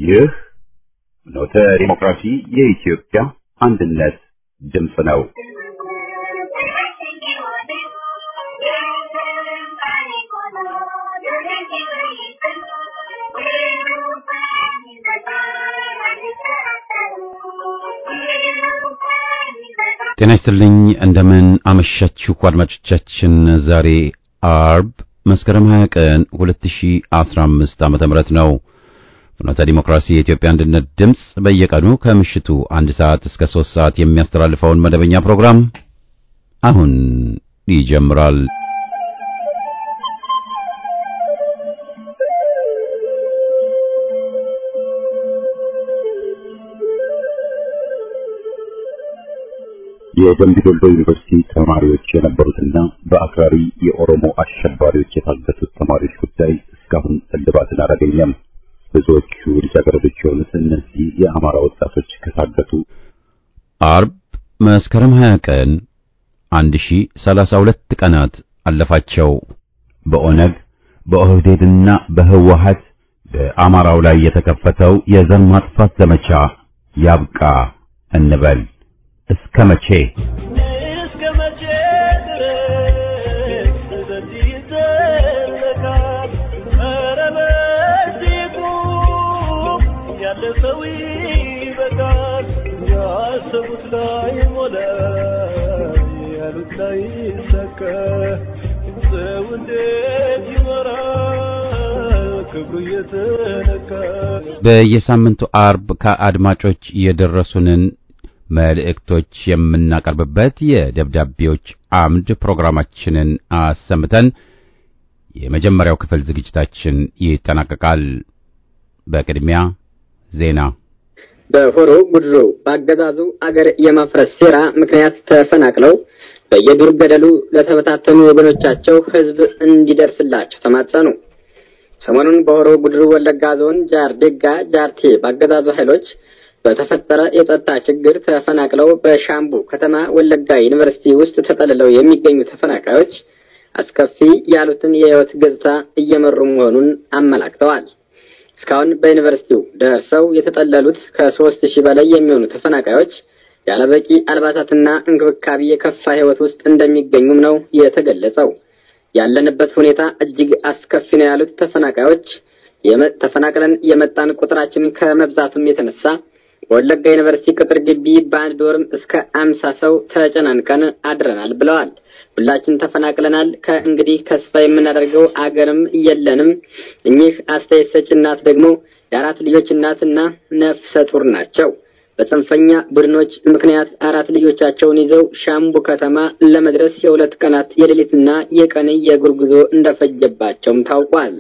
ይህ ኖተ ዲሞክራሲ የኢትዮጵያ አንድነት ድምፅ ነው። ጤና ይስጥልኝ እንደምን አመሻችሁ አድማጮቻችን። ዛሬ አርብ መስከረም 20 ቀን 2015 ዓመተ ምህረት ነው። ፍኖተ ዲሞክራሲ የኢትዮጵያ አንድነት ድምፅ በየቀኑ ከምሽቱ አንድ ሰዓት እስከ 3 ሰዓት የሚያስተላልፈውን መደበኛ ፕሮግራም አሁን ይጀምራል። የደምቢ ዶሎ ዩኒቨርሲቲ ተማሪዎች የነበሩትና በአክራሪ የኦሮሞ አሸባሪዎች የታገቱት ተማሪዎች ጉዳይ እስካሁን እልባትን አላገኘም። ብዙዎቹ ልጃገረዶች የሆኑት እነዚህ የአማራ ወጣቶች ከታገቱ አርብ መስከረም 20 ቀን 1032 ቀናት አለፋቸው። በኦነግ በኦህዴድና በህወሀት በአማራው ላይ የተከፈተው የዘር ማጥፋት ዘመቻ ያብቃ እንበል። እስከ መቼ እስከ መቼ ድረስ በዚህ ይዘለቃል? ኧረ በዚህ ቁም፣ ያለ ሰው ይበቃል። ያሰቡት ላይ ሞላ፣ ያሉት ላይ ይሳካ። ሰው እንዴት ይኖራል ክብሩ እየተነካ? በየሳምንቱ አርብ ከአድማጮች የደረሱንን መልእክቶች የምናቀርብበት የደብዳቤዎች አምድ ፕሮግራማችንን አሰምተን የመጀመሪያው ክፍል ዝግጅታችን ይጠናቀቃል። በቅድሚያ ዜና። በሆሮ ጉድሩ በአገዛዙ አገር የማፍረስ ሴራ ምክንያት ተፈናቅለው በየዱር ገደሉ ለተበታተኑ ወገኖቻቸው ሕዝብ እንዲደርስላቸው ተማጸኑ። ሰሞኑን በሆሮ ጉድሩ ወለጋ ዞን ጃርዴጋ ጃርቴ በአገዛዙ ኃይሎች በተፈጠረ የጸጥታ ችግር ተፈናቅለው በሻምቡ ከተማ ወለጋ ዩኒቨርሲቲ ውስጥ ተጠልለው የሚገኙ ተፈናቃዮች አስከፊ ያሉትን የሕይወት ገጽታ እየመሩ መሆኑን አመላክተዋል። እስካሁን በዩኒቨርሲቲው ደርሰው የተጠለሉት ከሶስት ሺህ በላይ የሚሆኑ ተፈናቃዮች ያለበቂ አልባሳትና እንክብካቤ የከፋ ሕይወት ውስጥ እንደሚገኙም ነው የተገለጸው። ያለንበት ሁኔታ እጅግ አስከፊ ነው ያሉት ተፈናቃዮች ተፈናቅለን የመጣን ቁጥራችን ከመብዛቱም የተነሳ በወለጋ ዩኒቨርሲቲ ቅጥር ግቢ በአንድ ዶርም እስከ አምሳ ሰው ተጨናንቀን አድረናል ብለዋል። ሁላችን ተፈናቅለናል። ከእንግዲህ ተስፋ የምናደርገው አገርም የለንም። እኚህ አስተያየት ሰጭ እናት ደግሞ የአራት ልጆች እናትና ነፍሰ ጡር ናቸው። በጽንፈኛ ቡድኖች ምክንያት አራት ልጆቻቸውን ይዘው ሻምቡ ከተማ ለመድረስ የሁለት ቀናት የሌሊትና የቀን የእግር ጉዞ እንደፈጀባቸውም ታውቋል።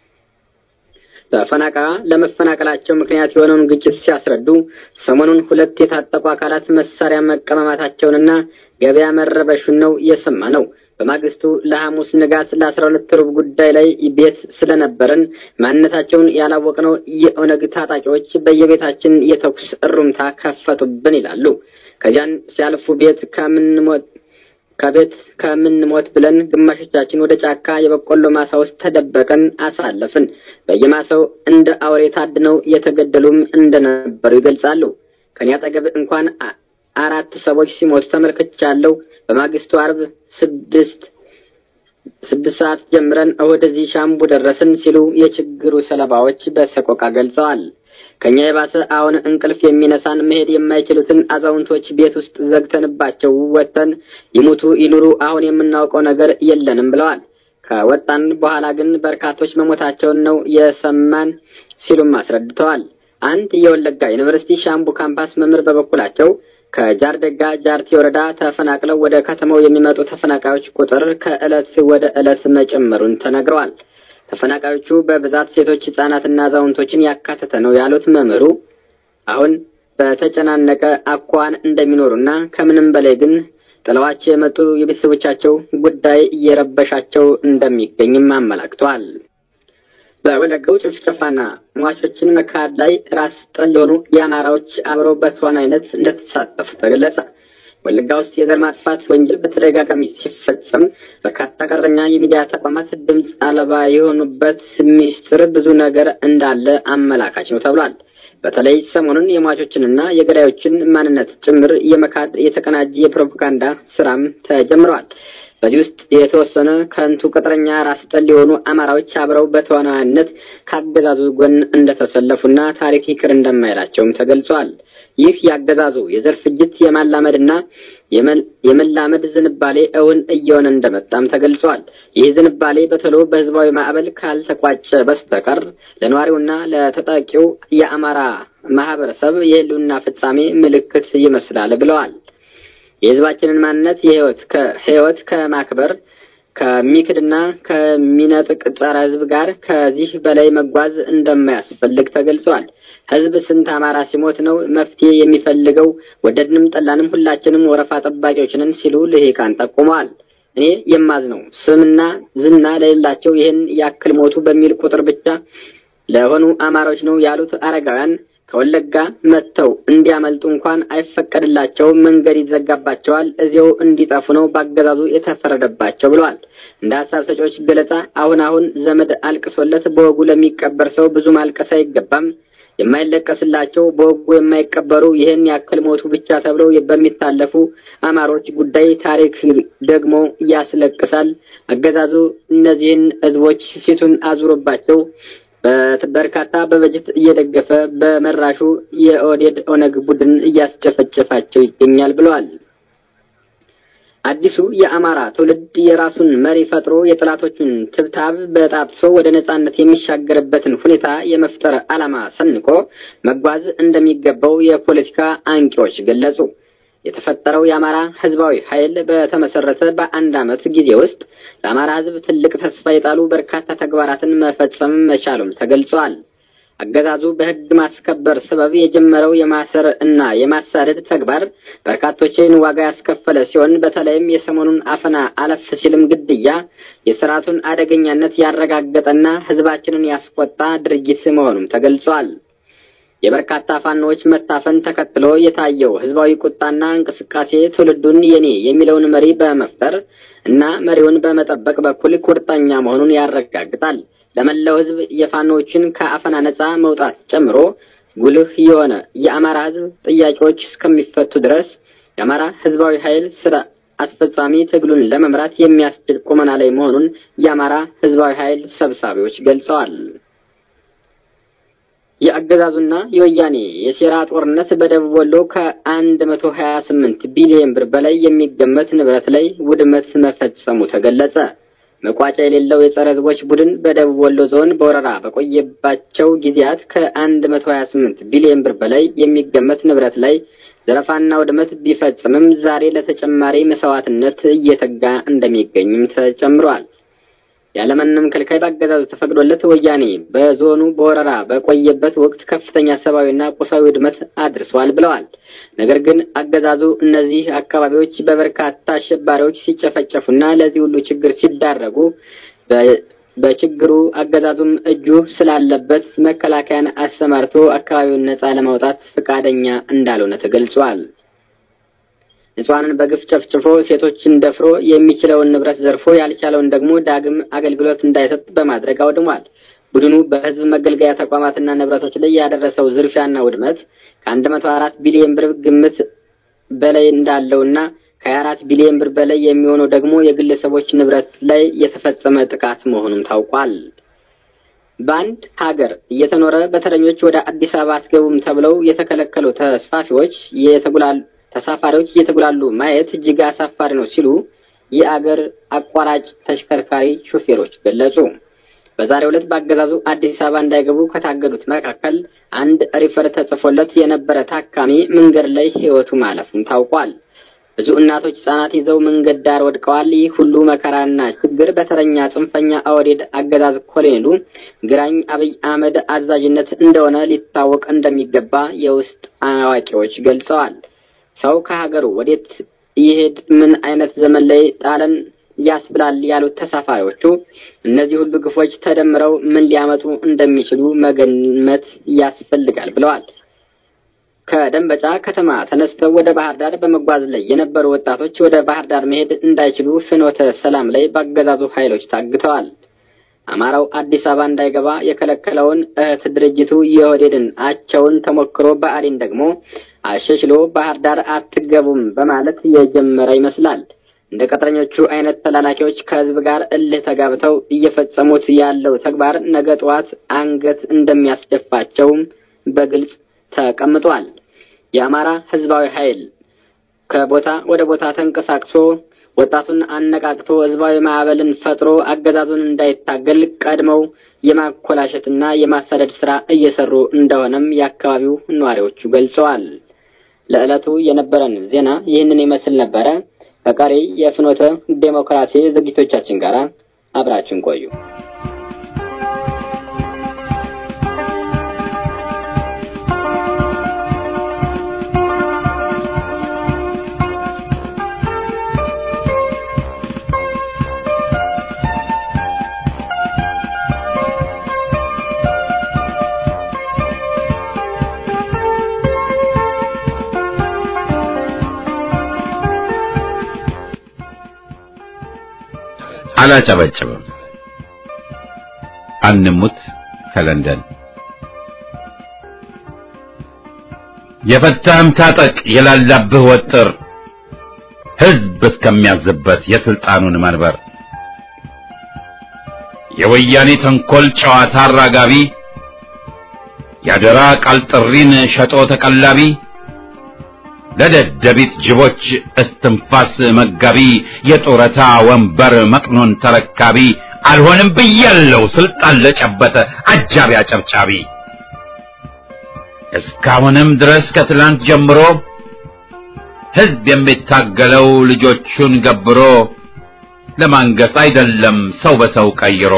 ተፈናቃ ለመፈናቀላቸው ምክንያት የሆነውን ግጭት ሲያስረዱ ሰሞኑን ሁለት የታጠቁ አካላት መሳሪያ መቀማማታቸውንና ገበያ መረበሹን ነው የሰማ ነው። በማግስቱ ለሐሙስ ንጋት ለአስራ ሁለት ሩብ ጉዳይ ላይ ቤት ስለነበረን ማንነታቸውን ያላወቅነው የኦነግ ታጣቂዎች በየቤታችን የተኩስ እሩምታ ከፈቱብን ይላሉ። ከዚያን ሲያልፉ ቤት ከምንሞት ከቤት ከምንሞት ብለን ግማሾቻችን ወደ ጫካ የበቆሎ ማሳ ውስጥ ተደበቀን አሳለፍን። በየማሳው እንደ አውሬ ታድነው የተገደሉም እንደነበሩ ይገልጻሉ። ከኔ አጠገብ እንኳን አራት ሰዎች ሲሞቱ ተመልክቻለሁ። በማግስቱ አርብ ስድስት ስድስት ሰዓት ጀምረን ወደዚህ ሻምቡ ደረስን ሲሉ የችግሩ ሰለባዎች በሰቆቃ ገልጸዋል። ከኛ የባሰ አሁን እንቅልፍ የሚነሳን መሄድ የማይችሉትን አዛውንቶች ቤት ውስጥ ዘግተንባቸው ወጥተን ይሙቱ ይኑሩ አሁን የምናውቀው ነገር የለንም ብለዋል። ከወጣን በኋላ ግን በርካቶች መሞታቸውን ነው የሰማን ሲሉም አስረድተዋል። አንድ የወለጋ ዩኒቨርሲቲ ሻምቡ ካምፓስ መምህር በበኩላቸው ከጃርደጋ ጃርቲ ወረዳ ተፈናቅለው ወደ ከተማው የሚመጡ ተፈናቃዮች ቁጥር ከዕለት ወደ ዕለት መጨመሩን ተነግረዋል። ተፈናቃዮቹ በብዛት ሴቶች፣ ሕጻናትና አዛውንቶችን ያካተተ ነው ያሉት መምህሩ አሁን በተጨናነቀ አኳን እንደሚኖሩና ከምንም በላይ ግን ጥለዋቸው የመጡ የቤተሰቦቻቸው ጉዳይ እየረበሻቸው እንደሚገኝም አመላክተዋል። በወለጋው ጭፍጨፋና ሟቾችን መካድ ላይ ራስ ጠል የሆኑ የአማራዎች አብረው በተዋናይነት እንደተሳተፉ ተገለጸ። ወለጋ ውስጥ የዘር ማጥፋት ወንጀል በተደጋጋሚ ሲፈጸም በርካታ ቀጥረኛ የሚዲያ ተቋማት ድምፅ አልባ የሆኑበት ሚስጥር ብዙ ነገር እንዳለ አመላካች ነው ተብሏል። በተለይ ሰሞኑን የሟቾችንና የገዳዮችን ማንነት ጭምር የመካድ የተቀናጀ የፕሮፓጋንዳ ስራም ተጀምረዋል። በዚህ ውስጥ የተወሰነ ከንቱ ቅጥረኛ ራስ ጠል የሆኑ አማራዎች አብረው በተዋናይነት ከአገዛዙ ጎን እንደተሰለፉና ታሪክ ይቅር እንደማይላቸውም ተገልጿል። ይህ የአገዛዙ የዘር ፍጅት የማላመድና የመላመድ ዝንባሌ እውን እየሆነ እንደመጣም ተገልጿል። ይህ ዝንባሌ በቶሎ በህዝባዊ ማዕበል ካልተቋጨ በስተቀር ለነዋሪውና ለተጠቂው የአማራ ማህበረሰብ የህልውና ፍጻሜ ምልክት ይመስላል ብለዋል። የህዝባችንን ማንነት የህይወት ከህይወት ከማክበር ከሚክድና ከሚነጥቅ ጸረ ህዝብ ጋር ከዚህ በላይ መጓዝ እንደማያስፈልግ ተገልጿል። ህዝብ ስንት አማራ ሲሞት ነው መፍትሄ የሚፈልገው? ወደድንም ጠላንም ሁላችንም ወረፋ ጠባቂዎች ነን ሲሉ ልሂቃን ጠቁመዋል። እኔ የማዝነው ስምና ዝና ለሌላቸው ይህን ያክል ሞቱ በሚል ቁጥር ብቻ ለሆኑ አማራዎች ነው ያሉት አረጋውያን ከወለጋ መጥተው እንዲያመልጡ እንኳን አይፈቀድላቸውም፣ መንገድ ይዘጋባቸዋል፣ እዚያው እንዲጠፉ ነው በአገዛዙ የተፈረደባቸው ብለዋል። እንደ ሀሳብ ሰጪዎች ገለጻ አሁን አሁን ዘመድ አልቅሶለት በወጉ ለሚቀበር ሰው ብዙ ማልቀስ አይገባም። የማይለቀስላቸው በወጉ የማይቀበሩ ይህን ያክል ሞቱ ብቻ ተብለው በሚታለፉ አማሮች ጉዳይ ታሪክ ደግሞ ያስለቅሳል። አገዛዙ እነዚህን ህዝቦች ፊቱን አዙሮባቸው በርካታ በበጀት እየደገፈ በመራሹ የኦህዴድ ኦነግ ቡድን እያስጨፈጨፋቸው ይገኛል ብለዋል። አዲሱ የአማራ ትውልድ የራሱን መሪ ፈጥሮ የጠላቶቹን ትብታብ በጣጥሶ ወደ ነጻነት የሚሻገርበትን ሁኔታ የመፍጠር ዓላማ ሰንቆ መጓዝ እንደሚገባው የፖለቲካ አንቂዎች ገለጹ። የተፈጠረው የአማራ ህዝባዊ ኃይል በተመሰረተ በአንድ ዓመት ጊዜ ውስጥ ለአማራ ህዝብ ትልቅ ተስፋ የጣሉ በርካታ ተግባራትን መፈጸም መቻሉም ተገልጸዋል። አገዛዙ በህግ ማስከበር ሰበብ የጀመረው የማሰር እና የማሳደድ ተግባር በርካቶችን ዋጋ ያስከፈለ ሲሆን በተለይም የሰሞኑን አፈና አለፍ ሲልም ግድያ የስርዓቱን አደገኛነት ያረጋገጠና ህዝባችንን ያስቆጣ ድርጊት መሆኑም ተገልጿል። የበርካታ ፋኖዎች መታፈን ተከትሎ የታየው ህዝባዊ ቁጣና እንቅስቃሴ ትውልዱን የኔ የሚለውን መሪ በመፍጠር እና መሪውን በመጠበቅ በኩል ቁርጠኛ መሆኑን ያረጋግጣል። ለመላው ህዝብ የፋኖዎችን ከአፈና ነጻ መውጣት ጨምሮ ጉልህ የሆነ የአማራ ህዝብ ጥያቄዎች እስከሚፈቱ ድረስ የአማራ ህዝባዊ ኃይል ስራ አስፈጻሚ ትግሉን ለመምራት የሚያስችል ቁመና ላይ መሆኑን የአማራ ህዝባዊ ኃይል ሰብሳቢዎች ገልጸዋል። የአገዛዙና የወያኔ የሴራ ጦርነት በደቡብ ወሎ ከአንድ መቶ ሀያ ስምንት ቢሊዮን ብር በላይ የሚገመት ንብረት ላይ ውድመት መፈጸሙ ተገለጸ። መቋጫ የሌለው የጸረ ህዝቦች ቡድን በደቡብ ወሎ ዞን በወረራ በቆየባቸው ጊዜያት ከአንድ መቶ ሀያ ስምንት ቢሊዮን ብር በላይ የሚገመት ንብረት ላይ ዘረፋና ውድመት ቢፈጽምም ዛሬ ለተጨማሪ መስዋዕትነት እየተጋ እንደሚገኝም ተጨምሯል። ያለምንም ከልካይ በአገዛዙ ተፈቅዶለት ወያኔ በዞኑ በወረራ በቆየበት ወቅት ከፍተኛ ሰብአዊና ቁሳዊ ውድመት አድርሷል ብለዋል። ነገር ግን አገዛዙ እነዚህ አካባቢዎች በበርካታ አሸባሪዎች ሲጨፈጨፉና ለዚህ ሁሉ ችግር ሲዳረጉ በችግሩ አገዛዙም እጁ ስላለበት መከላከያን አሰማርቶ አካባቢውን ነጻ ለማውጣት ፈቃደኛ እንዳልሆነ ተገልጿል። ንጹሐንን በግፍ ጨፍጭፎ ሴቶችን ደፍሮ የሚችለውን ንብረት ዘርፎ ያልቻለውን ደግሞ ዳግም አገልግሎት እንዳይሰጥ በማድረግ አውድሟል። ቡድኑ በህዝብ መገልገያ ተቋማትና ንብረቶች ላይ ያደረሰው ዝርፊያና ውድመት ከአንድ መቶ አራት ቢሊዮን ብር ግምት በላይ እንዳለውና ከሀያ አራት ቢሊዮን ብር በላይ የሚሆነው ደግሞ የግለሰቦች ንብረት ላይ የተፈጸመ ጥቃት መሆኑም ታውቋል። በአንድ ሀገር እየተኖረ በተረኞች ወደ አዲስ አበባ አትገቡም ተብለው የተከለከሉ ተስፋፊዎች የተጉላሉ ተሳፋሪዎች እየተጉላሉ ማየት እጅግ አሳፋሪ ነው ሲሉ የአገር አቋራጭ ተሽከርካሪ ሾፌሮች ገለጹ። በዛሬው ዕለት በአገዛዙ አዲስ አበባ እንዳይገቡ ከታገዱት መካከል አንድ ሪፈር ተጽፎለት የነበረ ታካሚ መንገድ ላይ ሕይወቱ ማለፉም ታውቋል። ብዙ እናቶች ሕጻናት ይዘው መንገድ ዳር ወድቀዋል። ይህ ሁሉ መከራና ችግር በተረኛ ጽንፈኛ ኦህዴድ አገዛዝ ኮሎኔሉ ግራኝ አብይ አህመድ አዛዥነት እንደሆነ ሊታወቅ እንደሚገባ የውስጥ አዋቂዎች ገልጸዋል። ሰው ከሀገሩ ወዴት ይሄድ ምን አይነት ዘመን ላይ ጣለን ያስብላል ያሉት ተሳፋሪዎቹ እነዚህ ሁሉ ግፎች ተደምረው ምን ሊያመጡ እንደሚችሉ መገመት ያስፈልጋል ብለዋል። ከደንበጫ ከተማ ተነስተው ወደ ባህር ዳር በመጓዝ ላይ የነበሩ ወጣቶች ወደ ባህር ዳር መሄድ እንዳይችሉ ፍኖተ ሰላም ላይ በአገዛዙ ኃይሎች ታግተዋል። አማራው አዲስ አበባ እንዳይገባ የከለከለውን እህት ድርጅቱ የኦህዴድን አቸውን ተሞክሮ ብአዴን ደግሞ አሸሽሎ ባህር ዳር አትገቡም በማለት የጀመረ ይመስላል። እንደ ቅጥረኞቹ አይነት ተላላኪዎች ከህዝብ ጋር እልህ ተጋብተው እየፈጸሙት ያለው ተግባር ነገ ጠዋት አንገት እንደሚያስደፋቸውም በግልጽ ተቀምጧል። የአማራ ህዝባዊ ኃይል ከቦታ ወደ ቦታ ተንቀሳቅሶ ወጣቱን አነቃቅቶ ህዝባዊ ማዕበልን ፈጥሮ አገዛዙን እንዳይታገል ቀድመው የማኮላሸትና የማሳደድ ስራ እየሰሩ እንደሆነም የአካባቢው ነዋሪዎቹ ገልጸዋል። ለዕለቱ የነበረን ዜና ይህንን ይመስል ነበረ። ከቀሪ የፍኖተ ዴሞክራሲ ዝግጅቶቻችን ጋር አብራችን ቆዩ። አላጨበጭብም። አንሙት ከለንደን የፈታህም ታጠቅ የላላብህ ወጥር ህዝብ እስከሚያዝበት የስልጣኑን መንበር የወያኔ ተንኮል ጨዋታ አራጋቢ ያደራ ቃል ጥሪን ሸጦ ተቀላቢ ለደደቢት ጅቦች እስትንፋስ መጋቢ የጡረታ ወንበር መቅኖን ተረካቢ አልሆንም ብያለው ስልጣን ለጨበጠ አጃቢ አጨብጫቢ እስካሁንም ድረስ ከትላንት ጀምሮ ህዝብ የሚታገለው ልጆቹን ገብሮ ለማንገስ አይደለም ሰው በሰው ቀይሮ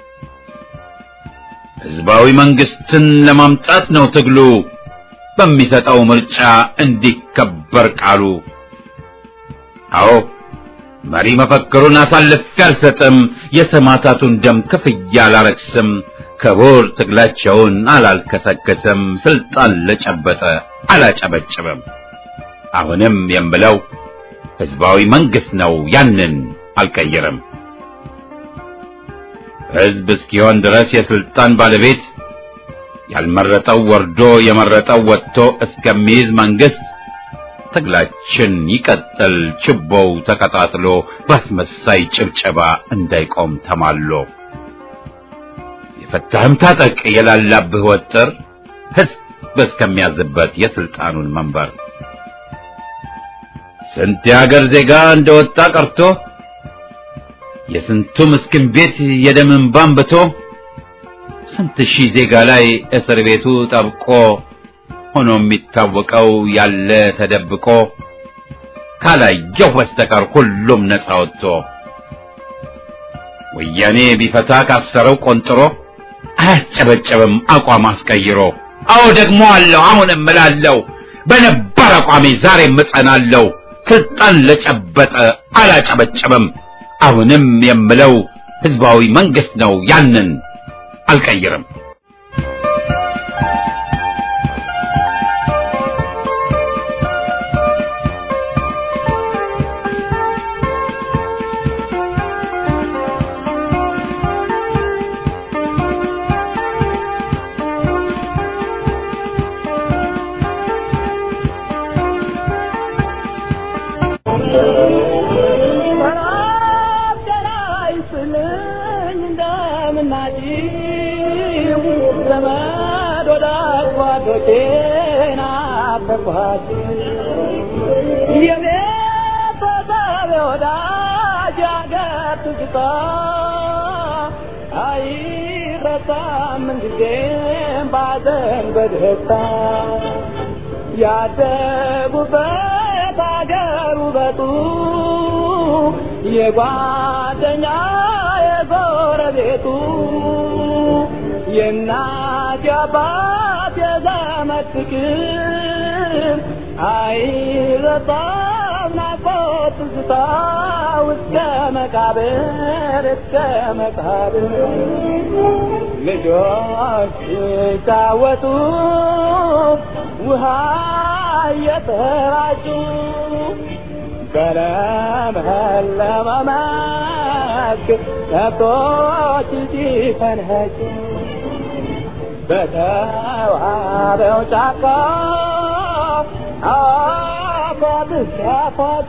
ህዝባዊ መንግስትን ለማምጣት ነው ትግሉ በሚሰጠው ምርጫ እንዲከበር ቃሉ። አዎ መሪ መፈክሩን አሳልፌ አልሰጥም፣ የሰማዕታቱን ደም ክፍያ አላረክስም፣ ክቡር ትግላቸውን አላልከሰከስም፣ ስልጣን ለጨበጠ አላጨበጭብም። አሁንም የምለው ህዝባዊ መንግስት ነው፣ ያንን አልቀይርም። ህዝብ እስኪሆን ድረስ የስልጣን ባለቤት ያልመረጠው ወርዶ የመረጠው ወጥቶ እስከሚይዝ መንግስት ትግላችን ይቀጥል፣ ችቦው ተቀጣጥሎ ባስመሳይ ጭብጨባ እንዳይቆም ተማሎ። የፈታህም ታጠቅ የላላብህ ወጥር ህዝብ እስከሚያዝበት የስልጣኑን መንበር ስንት የሀገር ዜጋ እንደወጣ ቀርቶ የስንቱ ምስኪን ቤት የደም እንባ አንብቶ ስንት ሺህ ዜጋ ላይ እስር ቤቱ ጠብቆ ሆኖ የሚታወቀው ያለ ተደብቆ ካላየሁ በስተቀር ሁሉም ነፃ ወጥቶ ወያኔ ቢፈታ ካሰረው ቆንጥሮ አያስጨበጨብም አቋም አስቀይሮ። አዎ ደግሞ አለው አሁንም እምላለሁ በነባር አቋሜ ዛሬም እጸናለሁ። ስልጣን ለጨበጠ አላጨበጨብም። አሁንም የምለው ህዝባዊ መንግስት ነው ያንን አልቀይርም። ያደጉበት አገር ውበቱ የጓደኛ የጎረቤቱ የእናት የአባት የዘመድ ፍቅር አይረሳም ናፍቆት ትዝታ እስከ መቃብር እስከ መቃብር ልጆች ሲጫወቱ ውሃ እየተራጩ በለምለመ መስክ ከብቶች ሲፈንኸጩ በተዋበው ጫካ አፏት ሲያፏጩ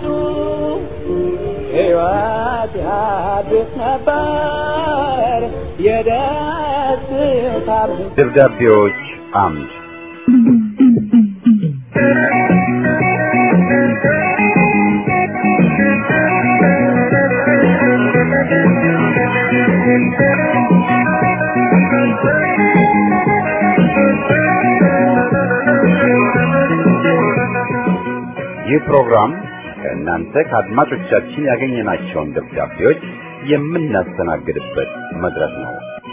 ሕይወት ያድስ ነበር የደስታ ደብዳቤዎች አምድ ይህ ፕሮግራም ከእናንተ ከአድማጮቻችን ያገኘናቸውን ደብዳቤዎች የምናስተናግድበት መድረክ ነው።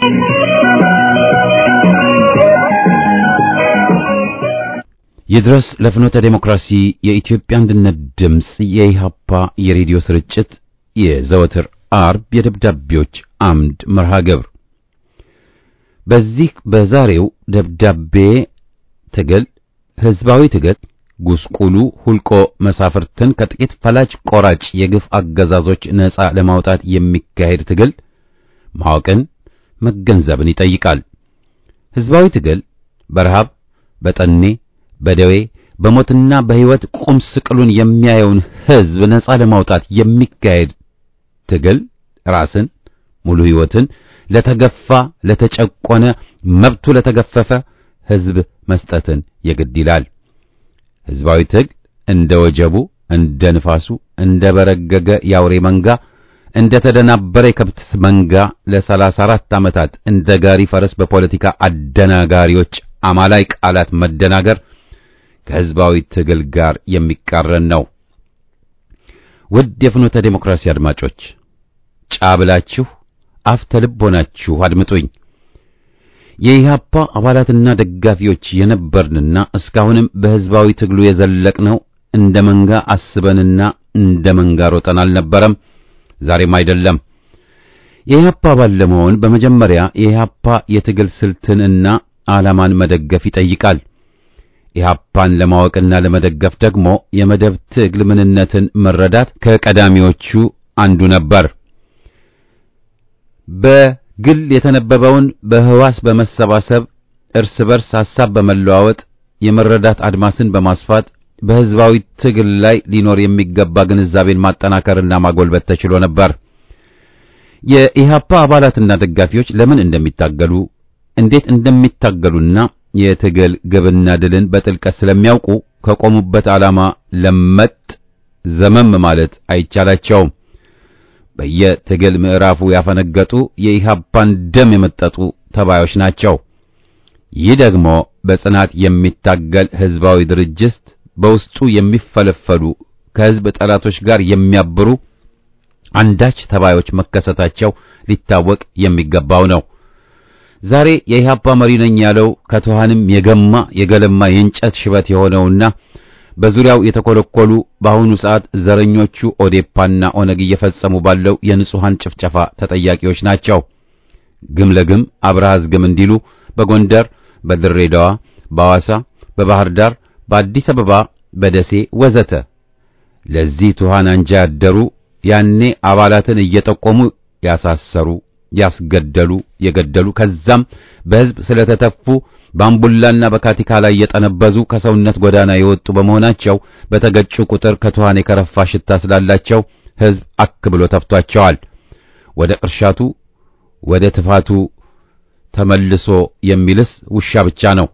ይድረስ ለፍኖተ ዴሞክራሲ የኢትዮጵያ አንድነት ድምፅ የኢሃፓ የሬዲዮ ስርጭት የዘወትር አርብ የደብዳቤዎች አምድ መርሃ ግብር በዚህ በዛሬው ደብዳቤ ትግል ህዝባዊ ትግል ጉስቁሉ ሁልቆ መሳፍርትን ከጥቂት ፈላጭ ቆራጭ የግፍ አገዛዞች ነፃ ለማውጣት የሚካሄድ ትግል ማወቅን መገንዘብን ይጠይቃል። ህዝባዊ ትግል በረሃብ፣ በጠኔ፣ በደዌ፣ በሞትና በሕይወት ቁም ስቅሉን የሚያየውን ህዝብ ነፃ ለማውጣት የሚካሄድ ትግል ራስን ሙሉ ሕይወትን ለተገፋ፣ ለተጨቆነ፣ መብቱ ለተገፈፈ ህዝብ መስጠትን የግድ ይላል። ህዝባዊ ትግል እንደ ወጀቡ፣ እንደ ንፋሱ፣ እንደ በረገገ የአውሬ መንጋ፣ እንደ ተደናበረ የከብት መንጋ ለሰላሳ አራት ዓመታት እንደ ጋሪ ፈረስ በፖለቲካ አደናጋሪዎች አማላይ ቃላት መደናገር ከህዝባዊ ትግል ጋር የሚቃረን ነው። ውድ የፍኖተ ዴሞክራሲ አድማጮች ጫብላችሁ አፍ ተልብ ሆናችሁ አድምጡኝ። የኢህአፓ አባላትና ደጋፊዎች የነበርንና እስካሁንም በህዝባዊ ትግሉ የዘለቅነው እንደ መንጋ አስበንና እንደ መንጋ ሮጠን አልነበረም፣ ዛሬም አይደለም። የኢህአፓ አባል ለመሆን በመጀመሪያ የኢህአፓ የትግል ስልትንና ዓላማን መደገፍ ይጠይቃል። ኢህአፓን ለማወቅና ለመደገፍ ደግሞ የመደብ ትግል ምንነትን መረዳት ከቀዳሚዎቹ አንዱ ነበር። በግል የተነበበውን በህዋስ በመሰባሰብ እርስ በርስ ሐሳብ በመለዋወጥ የመረዳት አድማስን በማስፋት በህዝባዊ ትግል ላይ ሊኖር የሚገባ ግንዛቤን ማጠናከርና ማጎልበት ተችሎ ነበር። የኢህአፓ አባላትና ደጋፊዎች ለምን እንደሚታገሉ እንዴት እንደሚታገሉና የትግል ግብና ድልን በጥልቀት ስለሚያውቁ ከቆሙበት ዓላማ ለመጥ ዘመም ማለት አይቻላቸውም። በየትግል ምዕራፉ ያፈነገጡ የኢህአፓን ደም የመጠጡ ተባዮች ናቸው። ይህ ደግሞ በጽናት የሚታገል ህዝባዊ ድርጅት በውስጡ የሚፈለፈሉ ከህዝብ ጠላቶች ጋር የሚያብሩ አንዳች ተባዮች መከሰታቸው ሊታወቅ የሚገባው ነው። ዛሬ የኢህአፓ መሪ ነኝ ያለው ከትኋንም የገማ የገለማ የእንጨት ሽበት የሆነውና በዙሪያው የተኮለኮሉ በአሁኑ ሰዓት ዘረኞቹ ኦዴፓና ኦነግ እየፈጸሙ ባለው የንጹሃን ጭፍጨፋ ተጠያቂዎች ናቸው። ግም ለግም አብርሃዝ ግም እንዲሉ በጎንደር፣ በድሬዳዋ፣ በሐዋሳ፣ በባህር ዳር፣ በአዲስ አበባ፣ በደሴ ወዘተ ለዚህ ትኋን አንጃ ያደሩ ያኔ አባላትን እየጠቆሙ ያሳሰሩ፣ ያስገደሉ፣ የገደሉ ከዛም በህዝብ ስለተተፉ በአምቡላና በካቲካ ላይ የጠነበዙ ከሰውነት ጎዳና የወጡ በመሆናቸው በተገጩ ቁጥር ከትኋን የከረፋ ሽታ ስላላቸው ህዝብ አክ ብሎ ተፍቷቸዋል። ወደ ቅርሻቱ ወደ ትፋቱ ተመልሶ የሚልስ ውሻ ብቻ ነው።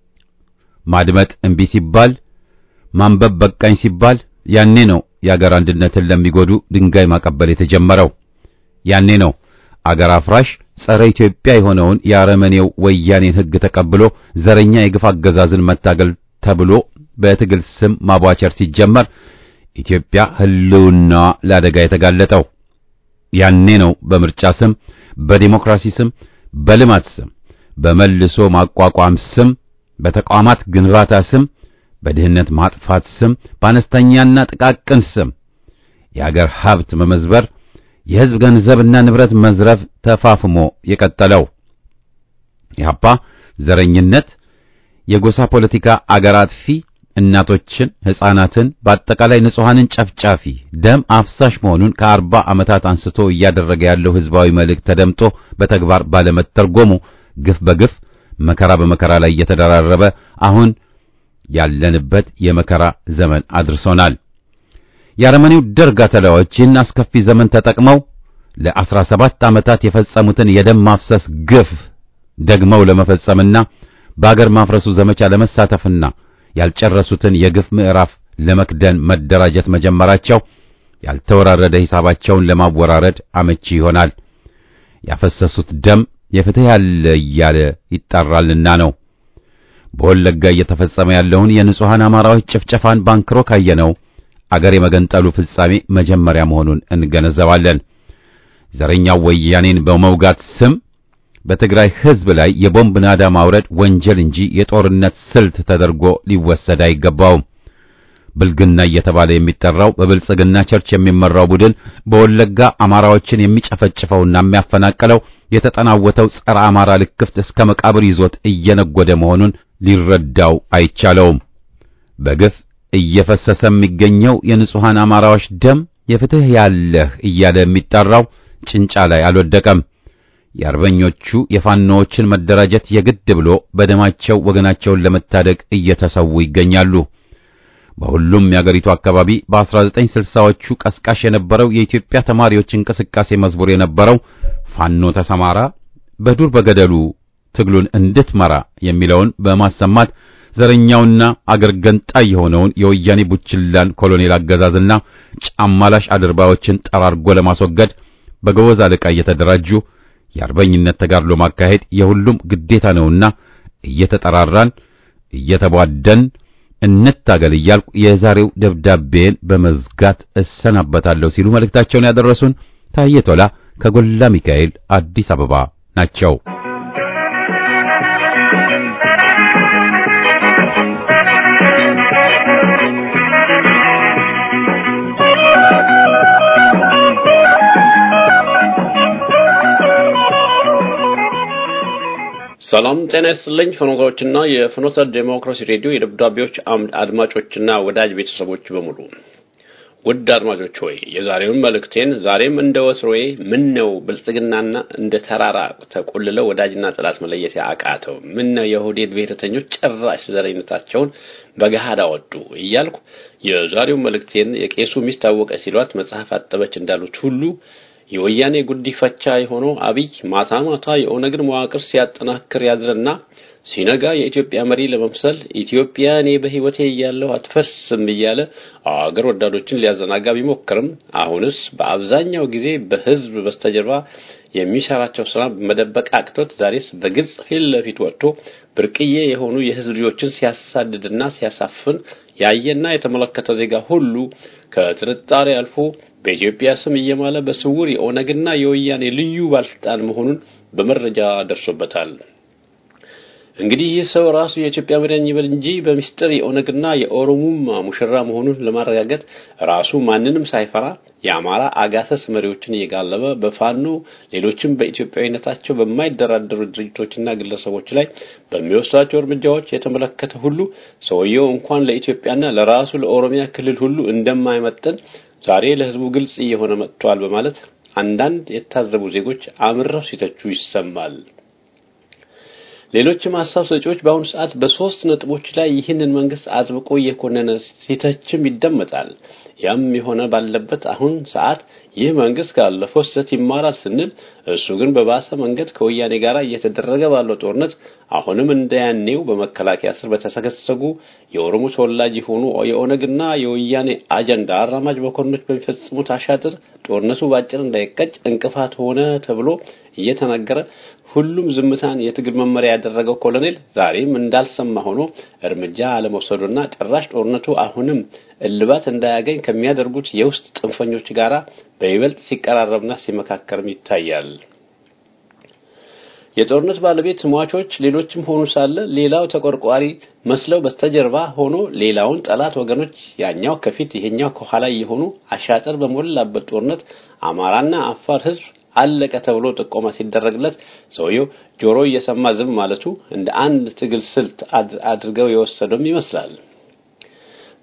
ማድመጥ እምቢ ሲባል ማንበብ በቃኝ ሲባል ያኔ ነው የአገር አንድነትን ለሚጎዱ ድንጋይ ማቀበል የተጀመረው። ያኔ ነው አገር አፍራሽ ጸረ ኢትዮጵያ የሆነውን የአረመኔው ወያኔን ህግ ተቀብሎ ዘረኛ የግፍ አገዛዝን መታገል ተብሎ በትግል ስም ማቧቸር ሲጀመር ኢትዮጵያ ህልውናዋ ለአደጋ የተጋለጠው። ያኔ ነው በምርጫ ስም፣ በዲሞክራሲ ስም፣ በልማት ስም፣ በመልሶ ማቋቋም ስም፣ በተቋማት ግንባታ ስም፣ በድህነት ማጥፋት ስም፣ በአነስተኛና ጥቃቅን ስም የአገር ሀብት መመዝበር የህዝብ ገንዘብና ንብረት መዝረፍ ተፋፍሞ የቀጠለው ኢህአፓ ዘረኝነት፣ የጎሳ ፖለቲካ አገር አጥፊ፣ እናቶችን፣ ሕፃናትን በአጠቃላይ ንጹሐንን ጨፍጫፊ ደም አፍሳሽ መሆኑን ከአርባ ዓመታት አንስቶ እያደረገ ያለው ሕዝባዊ መልእክት ተደምጦ በተግባር ባለመተርጎሙ ግፍ በግፍ መከራ በመከራ ላይ እየተደራረበ አሁን ያለንበት የመከራ ዘመን አድርሶናል። የአረመኔው ደርግ አተላዎች ይህን አስከፊ ዘመን ተጠቅመው ለአስራ ሰባት ዓመታት የፈጸሙትን የደም ማፍሰስ ግፍ ደግመው ለመፈጸምና በአገር ማፍረሱ ዘመቻ ለመሳተፍና ያልጨረሱትን የግፍ ምዕራፍ ለመክደን መደራጀት መጀመራቸው ያልተወራረደ ሂሳባቸውን ለማወራረድ አመቺ ይሆናል። ያፈሰሱት ደም የፍትህ ያለ እያለ ይጣራልና ነው። በወለጋ እየተፈጸመ ያለውን የንጹሐን አማራዎች ጭፍጨፋን ባንክሮ ካየነው አገር የመገንጠሉ ፍጻሜ መጀመሪያ መሆኑን እንገነዘባለን። ዘረኛው ወያኔን በመውጋት ስም በትግራይ ሕዝብ ላይ የቦምብ ናዳ ማውረድ ወንጀል እንጂ የጦርነት ስልት ተደርጎ ሊወሰድ አይገባውም። ብልግና እየተባለ የሚጠራው በብልጽግና ቸርች የሚመራው ቡድን በወለጋ አማራዎችን የሚጨፈጭፈውና የሚያፈናቅለው የተጠናወተው ጸረ አማራ ልክፍት እስከ መቃብር ይዞት እየነጎደ መሆኑን ሊረዳው አይቻለውም። በግፍ እየፈሰሰ የሚገኘው የንጹሐን አማራዎች ደም የፍትህ ያለህ እያለ የሚጠራው ጭንጫ ላይ አልወደቀም። የአርበኞቹ የፋኖዎችን መደራጀት የግድ ብሎ በደማቸው ወገናቸውን ለመታደግ እየተሰዉ ይገኛሉ። በሁሉም የአገሪቱ አካባቢ በ1960ዎቹ ቀስቃሽ የነበረው የኢትዮጵያ ተማሪዎች እንቅስቃሴ መዝሙር የነበረው ፋኖ ተሰማራ በዱር በገደሉ ትግሉን እንድትመራ የሚለውን በማሰማት ዘረኛውና አገር ገንጣይ የሆነውን የወያኔ ቡችላን ኮሎኔል አገዛዝና ጫማላሽ አድርባዮችን ጠራርጎ ለማስወገድ በገወዝ አለቃ እየተደራጁ የአርበኝነት ተጋድሎ ማካሄድ የሁሉም ግዴታ ነውና እየተጠራራን እየተቧደን እንታገል እያልኩ የዛሬው ደብዳቤን በመዝጋት እሰናበታለሁ ሲሉ መልእክታቸውን ያደረሱን ታዬ ቶላ ከጎላ ሚካኤል አዲስ አበባ ናቸው። ሰላም ጤና ይስጥልኝ። ፍኖቶችና የፍኖተ ዴሞክራሲ ሬዲዮ የደብዳቤዎች አምድ አድማጮችና ወዳጅ ቤተሰቦች በሙሉ ውድ አድማጮች ሆይ የዛሬውን መልእክቴን ዛሬም እንደ ወትሮዬ ምን ነው ብልጽግናና እንደ ተራራ ተቆልለው ወዳጅና ጠላት መለየት አቃተው? ምን ነው የኦህዴድ ብሔረተኞች ጭራሽ ዘረኝነታቸውን በገሃድ አወጡ እያልኩ የዛሬውን መልእክቴን የቄሱ ሚስት ታወቀ ሲሏት መጽሐፍ አጠበች እንዳሉት ሁሉ የወያኔ ጉዲፈቻ የሆነው አብይ ማታ ማታ የኦነግን መዋቅር ሲያጠናክር ያድርና ሲነጋ የኢትዮጵያ መሪ ለመምሰል ኢትዮጵያ እኔ በሕይወቴ እያለሁ አትፈርስም እያለ አገር ወዳዶችን ሊያዘናጋ ቢሞክርም አሁንስ በአብዛኛው ጊዜ በሕዝብ በስተጀርባ የሚሰራቸው ስራ መደበቅ አቅቶት ዛሬስ በግልጽ ፊት ለፊት ወጥቶ ብርቅዬ የሆኑ የሕዝብ ልጆችን ሲያሳድድና ሲያሳፍን ያየና የተመለከተ ዜጋ ሁሉ ከጥርጣሬ አልፎ በኢትዮጵያ ስም እየማለ በስውር የኦነግና የወያኔ ልዩ ባለስልጣን መሆኑን በመረጃ ደርሶበታል። እንግዲህ ይህ ሰው ራሱ የኢትዮጵያ መሪያን ይበል እንጂ በሚስጥር የኦነግና የኦሮሙማ ሙሽራ መሆኑን ለማረጋገጥ ራሱ ማንንም ሳይፈራ የአማራ አጋሰስ መሪዎችን እየጋለበ በፋኖ ሌሎችም በኢትዮጵያዊነታቸው በማይደራደሩ ድርጅቶችና ግለሰቦች ላይ በሚወስዳቸው እርምጃዎች የተመለከተ ሁሉ ሰውየው እንኳን ለኢትዮጵያና ለራሱ ለኦሮሚያ ክልል ሁሉ እንደማይመጥን ዛሬ ለሕዝቡ ግልጽ እየሆነ መጥቷል በማለት አንዳንድ የታዘቡ ዜጎች አምረው ሲተቹ ይሰማል። ሌሎችም ሀሳብ ሰጪዎች በአሁኑ ሰዓት በሶስት ነጥቦች ላይ ይህንን መንግስት አጥብቆ እየኮነነ ሲተችም ይደመጣል። ያም የሆነ ባለበት አሁን ሰዓት ይህ መንግስት ካለፈው ስህተት ይማራል ስንል እሱ ግን በባሰ መንገድ ከወያኔ ጋር እየተደረገ ባለው ጦርነት አሁንም እንደያኔው በመከላከያ ስር በተሰገሰጉ የኦሮሞ ተወላጅ የሆኑ የኦነግና የወያኔ አጀንዳ አራማጅ መኮንኖች በሚፈጽሙት አሻጥር ጦርነቱ ባጭር እንዳይቀጭ እንቅፋት ሆነ ተብሎ እየተነገረ ሁሉም ዝምታን የትግል መመሪያ ያደረገው ኮሎኔል ዛሬም እንዳልሰማ ሆኖ እርምጃ አለመውሰዱና ጭራሽ ጦርነቱ አሁንም እልባት እንዳያገኝ ከሚያደርጉት የውስጥ ጥንፈኞች ጋራ በይበልጥ ሲቀራረብና ሲመካከርም ይታያል። የጦርነት ባለቤት ሟቾች ሌሎችም ሆኑ ሳለ ሌላው ተቆርቋሪ መስለው በስተጀርባ ሆኖ ሌላውን ጠላት ወገኖች ያኛው ከፊት ይሄኛው ከኋላ የሆኑ አሻጥር በሞላበት ጦርነት አማራና አፋር ህዝብ አለቀ ተብሎ ጥቆማ ሲደረግለት ሰውየው ጆሮ እየሰማ ዝም ማለቱ እንደ አንድ ትግል ስልት አድርገው የወሰደውም ይመስላል።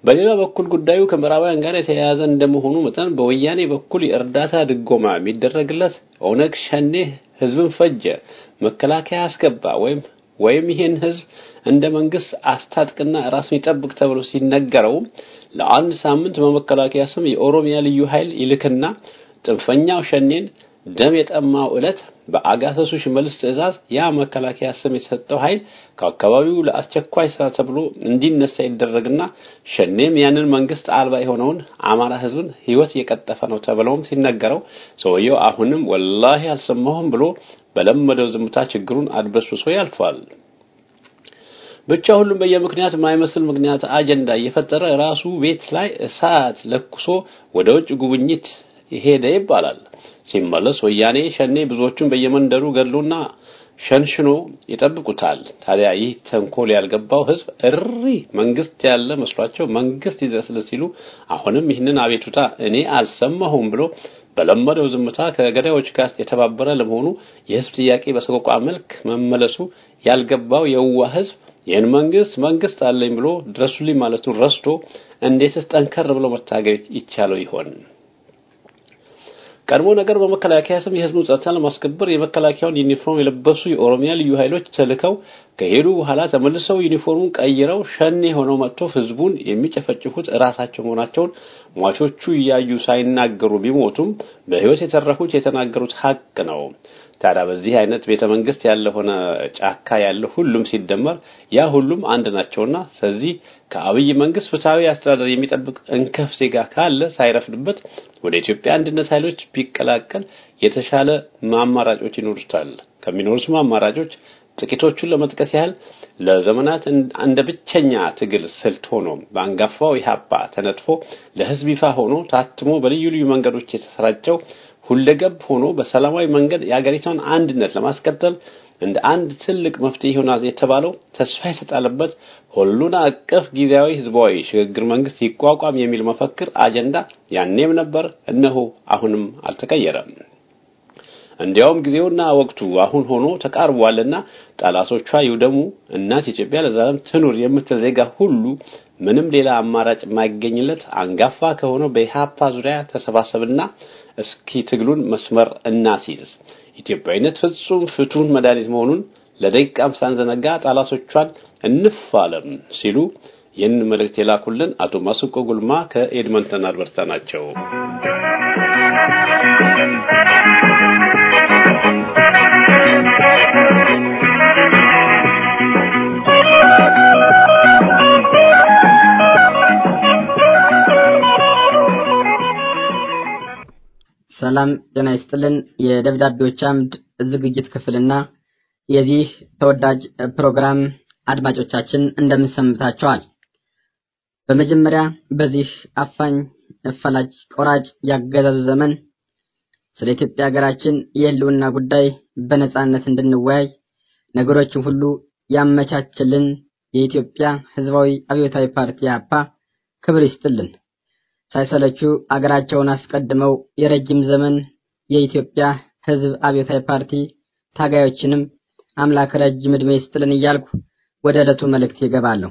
በሌላ በኩል ጉዳዩ ከምዕራባውያን ጋር የተያያዘ እንደመሆኑ መጠን በወያኔ በኩል የእርዳታ ድጎማ የሚደረግለት ኦነግ ሸኔ ህዝብን ፈጀ፣ መከላከያ አስገባ ወይም ወይም ይህን ህዝብ እንደ መንግስት አስታጥቅና ራሱን ይጠብቅ ተብሎ ሲነገረው ለአንድ ሳምንት በመከላከያ ስም የኦሮሚያ ልዩ ኃይል ይልክና ጥንፈኛው ሸኔን ደም የጠማው ዕለት በአጋሰሱ ሽመልስ ትዕዛዝ ያ መከላከያ ስም የተሰጠው ኃይል ከአካባቢው ለአስቸኳይ ስራ ተብሎ እንዲነሳ ይደረግና ሸኔም ያንን መንግስት አልባ የሆነውን አማራ ህዝብን ህይወት እየቀጠፈ ነው ተብለውም ሲነገረው ሰውየው አሁንም ወላሂ አልሰማሁም ብሎ በለመደው ዝምታ ችግሩን አድበስብሶ ያልፋል። ብቻ ሁሉም በየምክንያት የማይመስል ምክንያት አጀንዳ እየፈጠረ ራሱ ቤት ላይ እሳት ለኩሶ ወደ ውጭ ጉብኝት ሄደ ይባላል። ሲመለስ ወያኔ ሸኔ ብዙዎቹን በየመንደሩ ገድሎና ሸንሽኖ ይጠብቁታል። ታዲያ ይህ ተንኮል ያልገባው ህዝብ እሪ መንግስት ያለ መስሏቸው መንግስት ይድረስልን ሲሉ አሁንም ይህንን አቤቱታ እኔ አልሰማሁም ብሎ በለመደው ዝምታ ከገዳዮች ጋር የተባበረ ለመሆኑ የህዝብ ጥያቄ በሰቆቃ መልክ መመለሱ ያልገባው የዋ ህዝብ ይህን መንግስት መንግስት አለኝ ብሎ ድረሱልኝ ማለቱን ረስቶ እንዴትስ ጠንከር ብሎ መታገል ይቻለው ይሆን? ቀድሞ ነገር በመከላከያ ስም የህዝቡን ጸጥታ ለማስከበር የመከላከያውን ዩኒፎርም የለበሱ የኦሮሚያ ልዩ ኃይሎች ተልከው ከሄዱ በኋላ ተመልሰው ዩኒፎርሙን ቀይረው ሸኔ ሆነው መጥቶ ህዝቡን የሚጨፈጭፉት እራሳቸው መሆናቸውን ሟቾቹ እያዩ ሳይናገሩ ቢሞቱም በህይወት የተረፉት የተናገሩት ሀቅ ነው። ታዲያ በዚህ አይነት ቤተ መንግስት ያለ ሆነ ጫካ ያለ ሁሉም ሲደመር ያ ሁሉም አንድ ናቸውና ስለዚህ ከአብይ መንግስት ፍትሃዊ አስተዳደር የሚጠብቅ እንከፍ ዜጋ ካለ ሳይረፍድበት ወደ ኢትዮጵያ አንድነት ኃይሎች ቢቀላቀል የተሻለ አማራጮች ይኖሩታል። ከሚኖሩት አማራጮች ጥቂቶቹን ለመጥቀስ ያህል ለዘመናት እንደ ብቸኛ ትግል ስልት ሆኖ በአንጋፋው ኢህአፓ ተነጥፎ ለህዝብ ይፋ ሆኖ ታትሞ በልዩ ልዩ መንገዶች የተሰራጨው ሁለገብ ሆኖ በሰላማዊ መንገድ የአገሪቷን አንድነት ለማስቀጠል እንደ አንድ ትልቅ መፍትሄ ይሆናል የተባለው ተስፋ የተጣለበት ሁሉን አቀፍ ጊዜያዊ ህዝባዊ ሽግግር መንግስት ይቋቋም የሚል መፈክር አጀንዳ ያኔም ነበር፣ እነሆ አሁንም አልተቀየረም። እንዲያውም ጊዜውና ወቅቱ አሁን ሆኖ ተቃርቧልና ጠላቶቿ ይውደሙ፣ እናት ኢትዮጵያ ለዘላለም ትኑር የምትል ዜጋ ሁሉ ምንም ሌላ አማራጭ የማይገኝለት አንጋፋ ከሆነው በኢህአፓ ዙሪያ ተሰባሰብና እስኪ ትግሉን መስመር እናስይዝ፣ ኢትዮጵያዊነት ፍጹም ፍቱን መድኃኒት መሆኑን ለደቂቃም ሳንዘነጋ ጠላቶቿን እንፋለም ሲሉ ይህን መልእክት የላኩልን አቶ ማስቆ ጉልማ ከኤድመንተን አልበርታ ናቸው። ሰላም ጤና ይስጥልን። የደብዳቤዎች አምድ ዝግጅት ክፍልና የዚህ ተወዳጅ ፕሮግራም አድማጮቻችን እንደምንሰምታቸዋል። በመጀመሪያ በዚህ አፋኝ ፈላጭ ቆራጭ ያገዛዙ ዘመን ስለ ኢትዮጵያ ሀገራችን የህልውና ጉዳይ በነጻነት እንድንወያይ ነገሮችን ሁሉ ያመቻችልን የኢትዮጵያ ህዝባዊ አብዮታዊ ፓርቲ አፓ ክብር ይስጥልን። ሳይሰለቹ አገራቸውን አስቀድመው የረጅም ዘመን የኢትዮጵያ ህዝብ አብዮታዊ ፓርቲ ታጋዮችንም አምላክ ረጅም ዕድሜ ይስጥልን እያልኩ ወደ ዕለቱ መልእክት ይገባለሁ።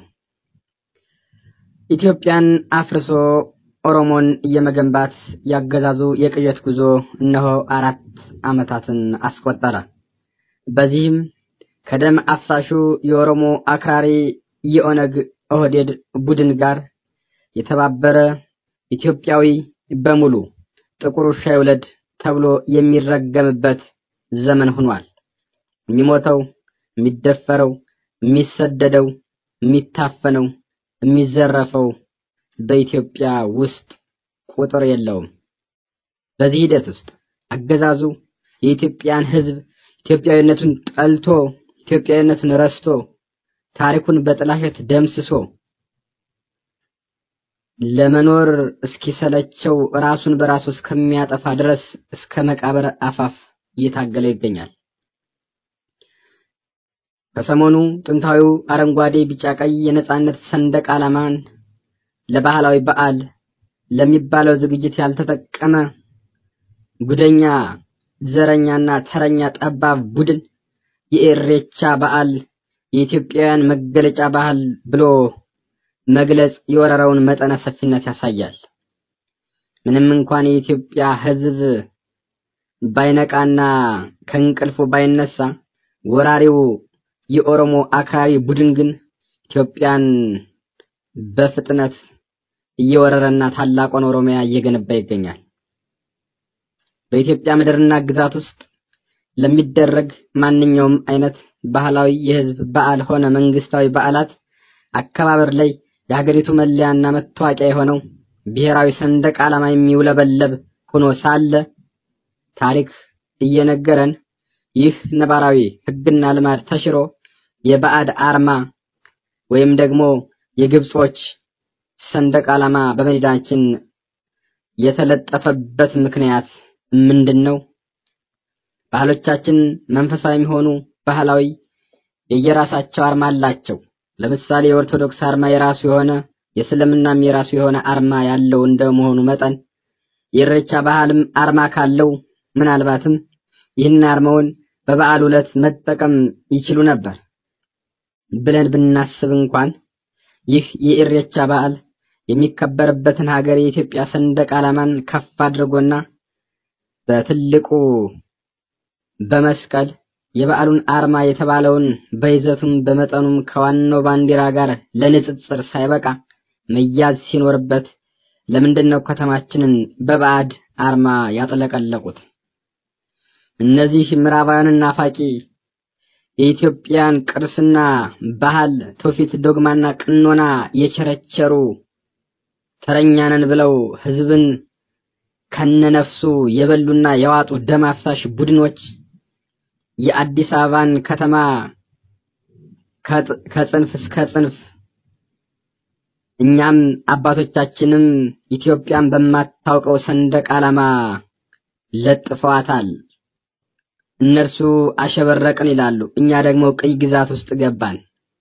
ኢትዮጵያን አፍርሶ ኦሮሞን የመገንባት ያገዛዙ የቅዠት ጉዞ እነሆ አራት ዓመታትን አስቆጠረ። በዚህም ከደም አፍሳሹ የኦሮሞ አክራሪ የኦነግ ኦህዴድ ቡድን ጋር የተባበረ ኢትዮጵያዊ በሙሉ ጥቁር ውሻ ይውለድ ተብሎ የሚረገምበት ዘመን ሆኗል። የሚሞተው፣ የሚደፈረው፣ የሚሰደደው፣ የሚታፈነው፣ የሚዘረፈው በኢትዮጵያ ውስጥ ቁጥር የለውም። በዚህ ሂደት ውስጥ አገዛዙ የኢትዮጵያን ህዝብ ኢትዮጵያዊነቱን ጠልቶ ኢትዮጵያዊነቱን ረስቶ ታሪኩን በጥላሸት ደምስሶ ለመኖር እስኪሰለቸው ራሱን በራሱ እስከሚያጠፋ ድረስ እስከ መቃብር አፋፍ እየታገለ ይገኛል። ከሰሞኑ ጥንታዊው አረንጓዴ፣ ቢጫ፣ ቀይ የነጻነት ሰንደቅ ዓላማን ለባህላዊ በዓል ለሚባለው ዝግጅት ያልተጠቀመ ጉደኛ ዘረኛና ተረኛ ጠባብ ቡድን የኢሬቻ በዓል የኢትዮጵያውያን መገለጫ ባህል ብሎ መግለጽ የወረራውን መጠነ ሰፊነት ያሳያል። ምንም እንኳን የኢትዮጵያ ሕዝብ ባይነቃና ከእንቅልፉ ባይነሳ ወራሪው የኦሮሞ አክራሪ ቡድን ግን ኢትዮጵያን በፍጥነት እየወረረና ታላቋን ኦሮሚያ እየገነባ ይገኛል። በኢትዮጵያ ምድርና ግዛት ውስጥ ለሚደረግ ማንኛውም አይነት ባህላዊ የህዝብ በዓል ሆነ መንግስታዊ በዓላት አከባበር ላይ የሀገሪቱ መለያና መታወቂያ የሆነው ብሔራዊ ሰንደቅ ዓላማ የሚውለበለብ ሆኖ ሳለ ታሪክ እየነገረን ይህ ነባራዊ ህግና ልማድ ተሽሮ የባዕድ አርማ ወይም ደግሞ የግብጾች ሰንደቅ ዓላማ በመዲናችን የተለጠፈበት ምክንያት ምንድን ነው? ባህሎቻችን መንፈሳዊ የሚሆኑ ባህላዊ የየራሳቸው አርማ አላቸው። ለምሳሌ የኦርቶዶክስ አርማ የራሱ የሆነ የእስልምናም የራሱ የሆነ አርማ ያለው እንደመሆኑ መጠን የኢሬቻ ባህልም አርማ ካለው ምናልባትም ይህን አርማውን በበዓል ዕለት መጠቀም ይችሉ ነበር ብለን ብናስብ እንኳን ይህ የኢሬቻ በዓል የሚከበርበትን ሀገር የኢትዮጵያ ሰንደቅ ዓላማን ከፍ አድርጎና በትልቁ በመስቀል የበዓሉን አርማ የተባለውን በይዘቱም በመጠኑም ከዋናው ባንዲራ ጋር ለንጽጽር ሳይበቃ መያዝ ሲኖርበት ለምንድን ነው ከተማችንን በባዕድ አርማ ያጥለቀለቁት? እነዚህ ምዕራባውያን ናፋቂ የኢትዮጵያን ቅርስና ባህል፣ ትውፊት፣ ዶግማና ቅኖና የቸረቸሩ ተረኛነን ብለው ህዝብን ከነነፍሱ የበሉና የዋጡ ደም አፍሳሽ ቡድኖች የአዲስ አበባን ከተማ ከጽንፍ እስከ ጽንፍ እኛም አባቶቻችንም ኢትዮጵያን በማታውቀው ሰንደቅ ዓላማ ለጥፈዋታል። እነርሱ አሸበረቅን ይላሉ፣ እኛ ደግሞ ቅኝ ግዛት ውስጥ ገባን።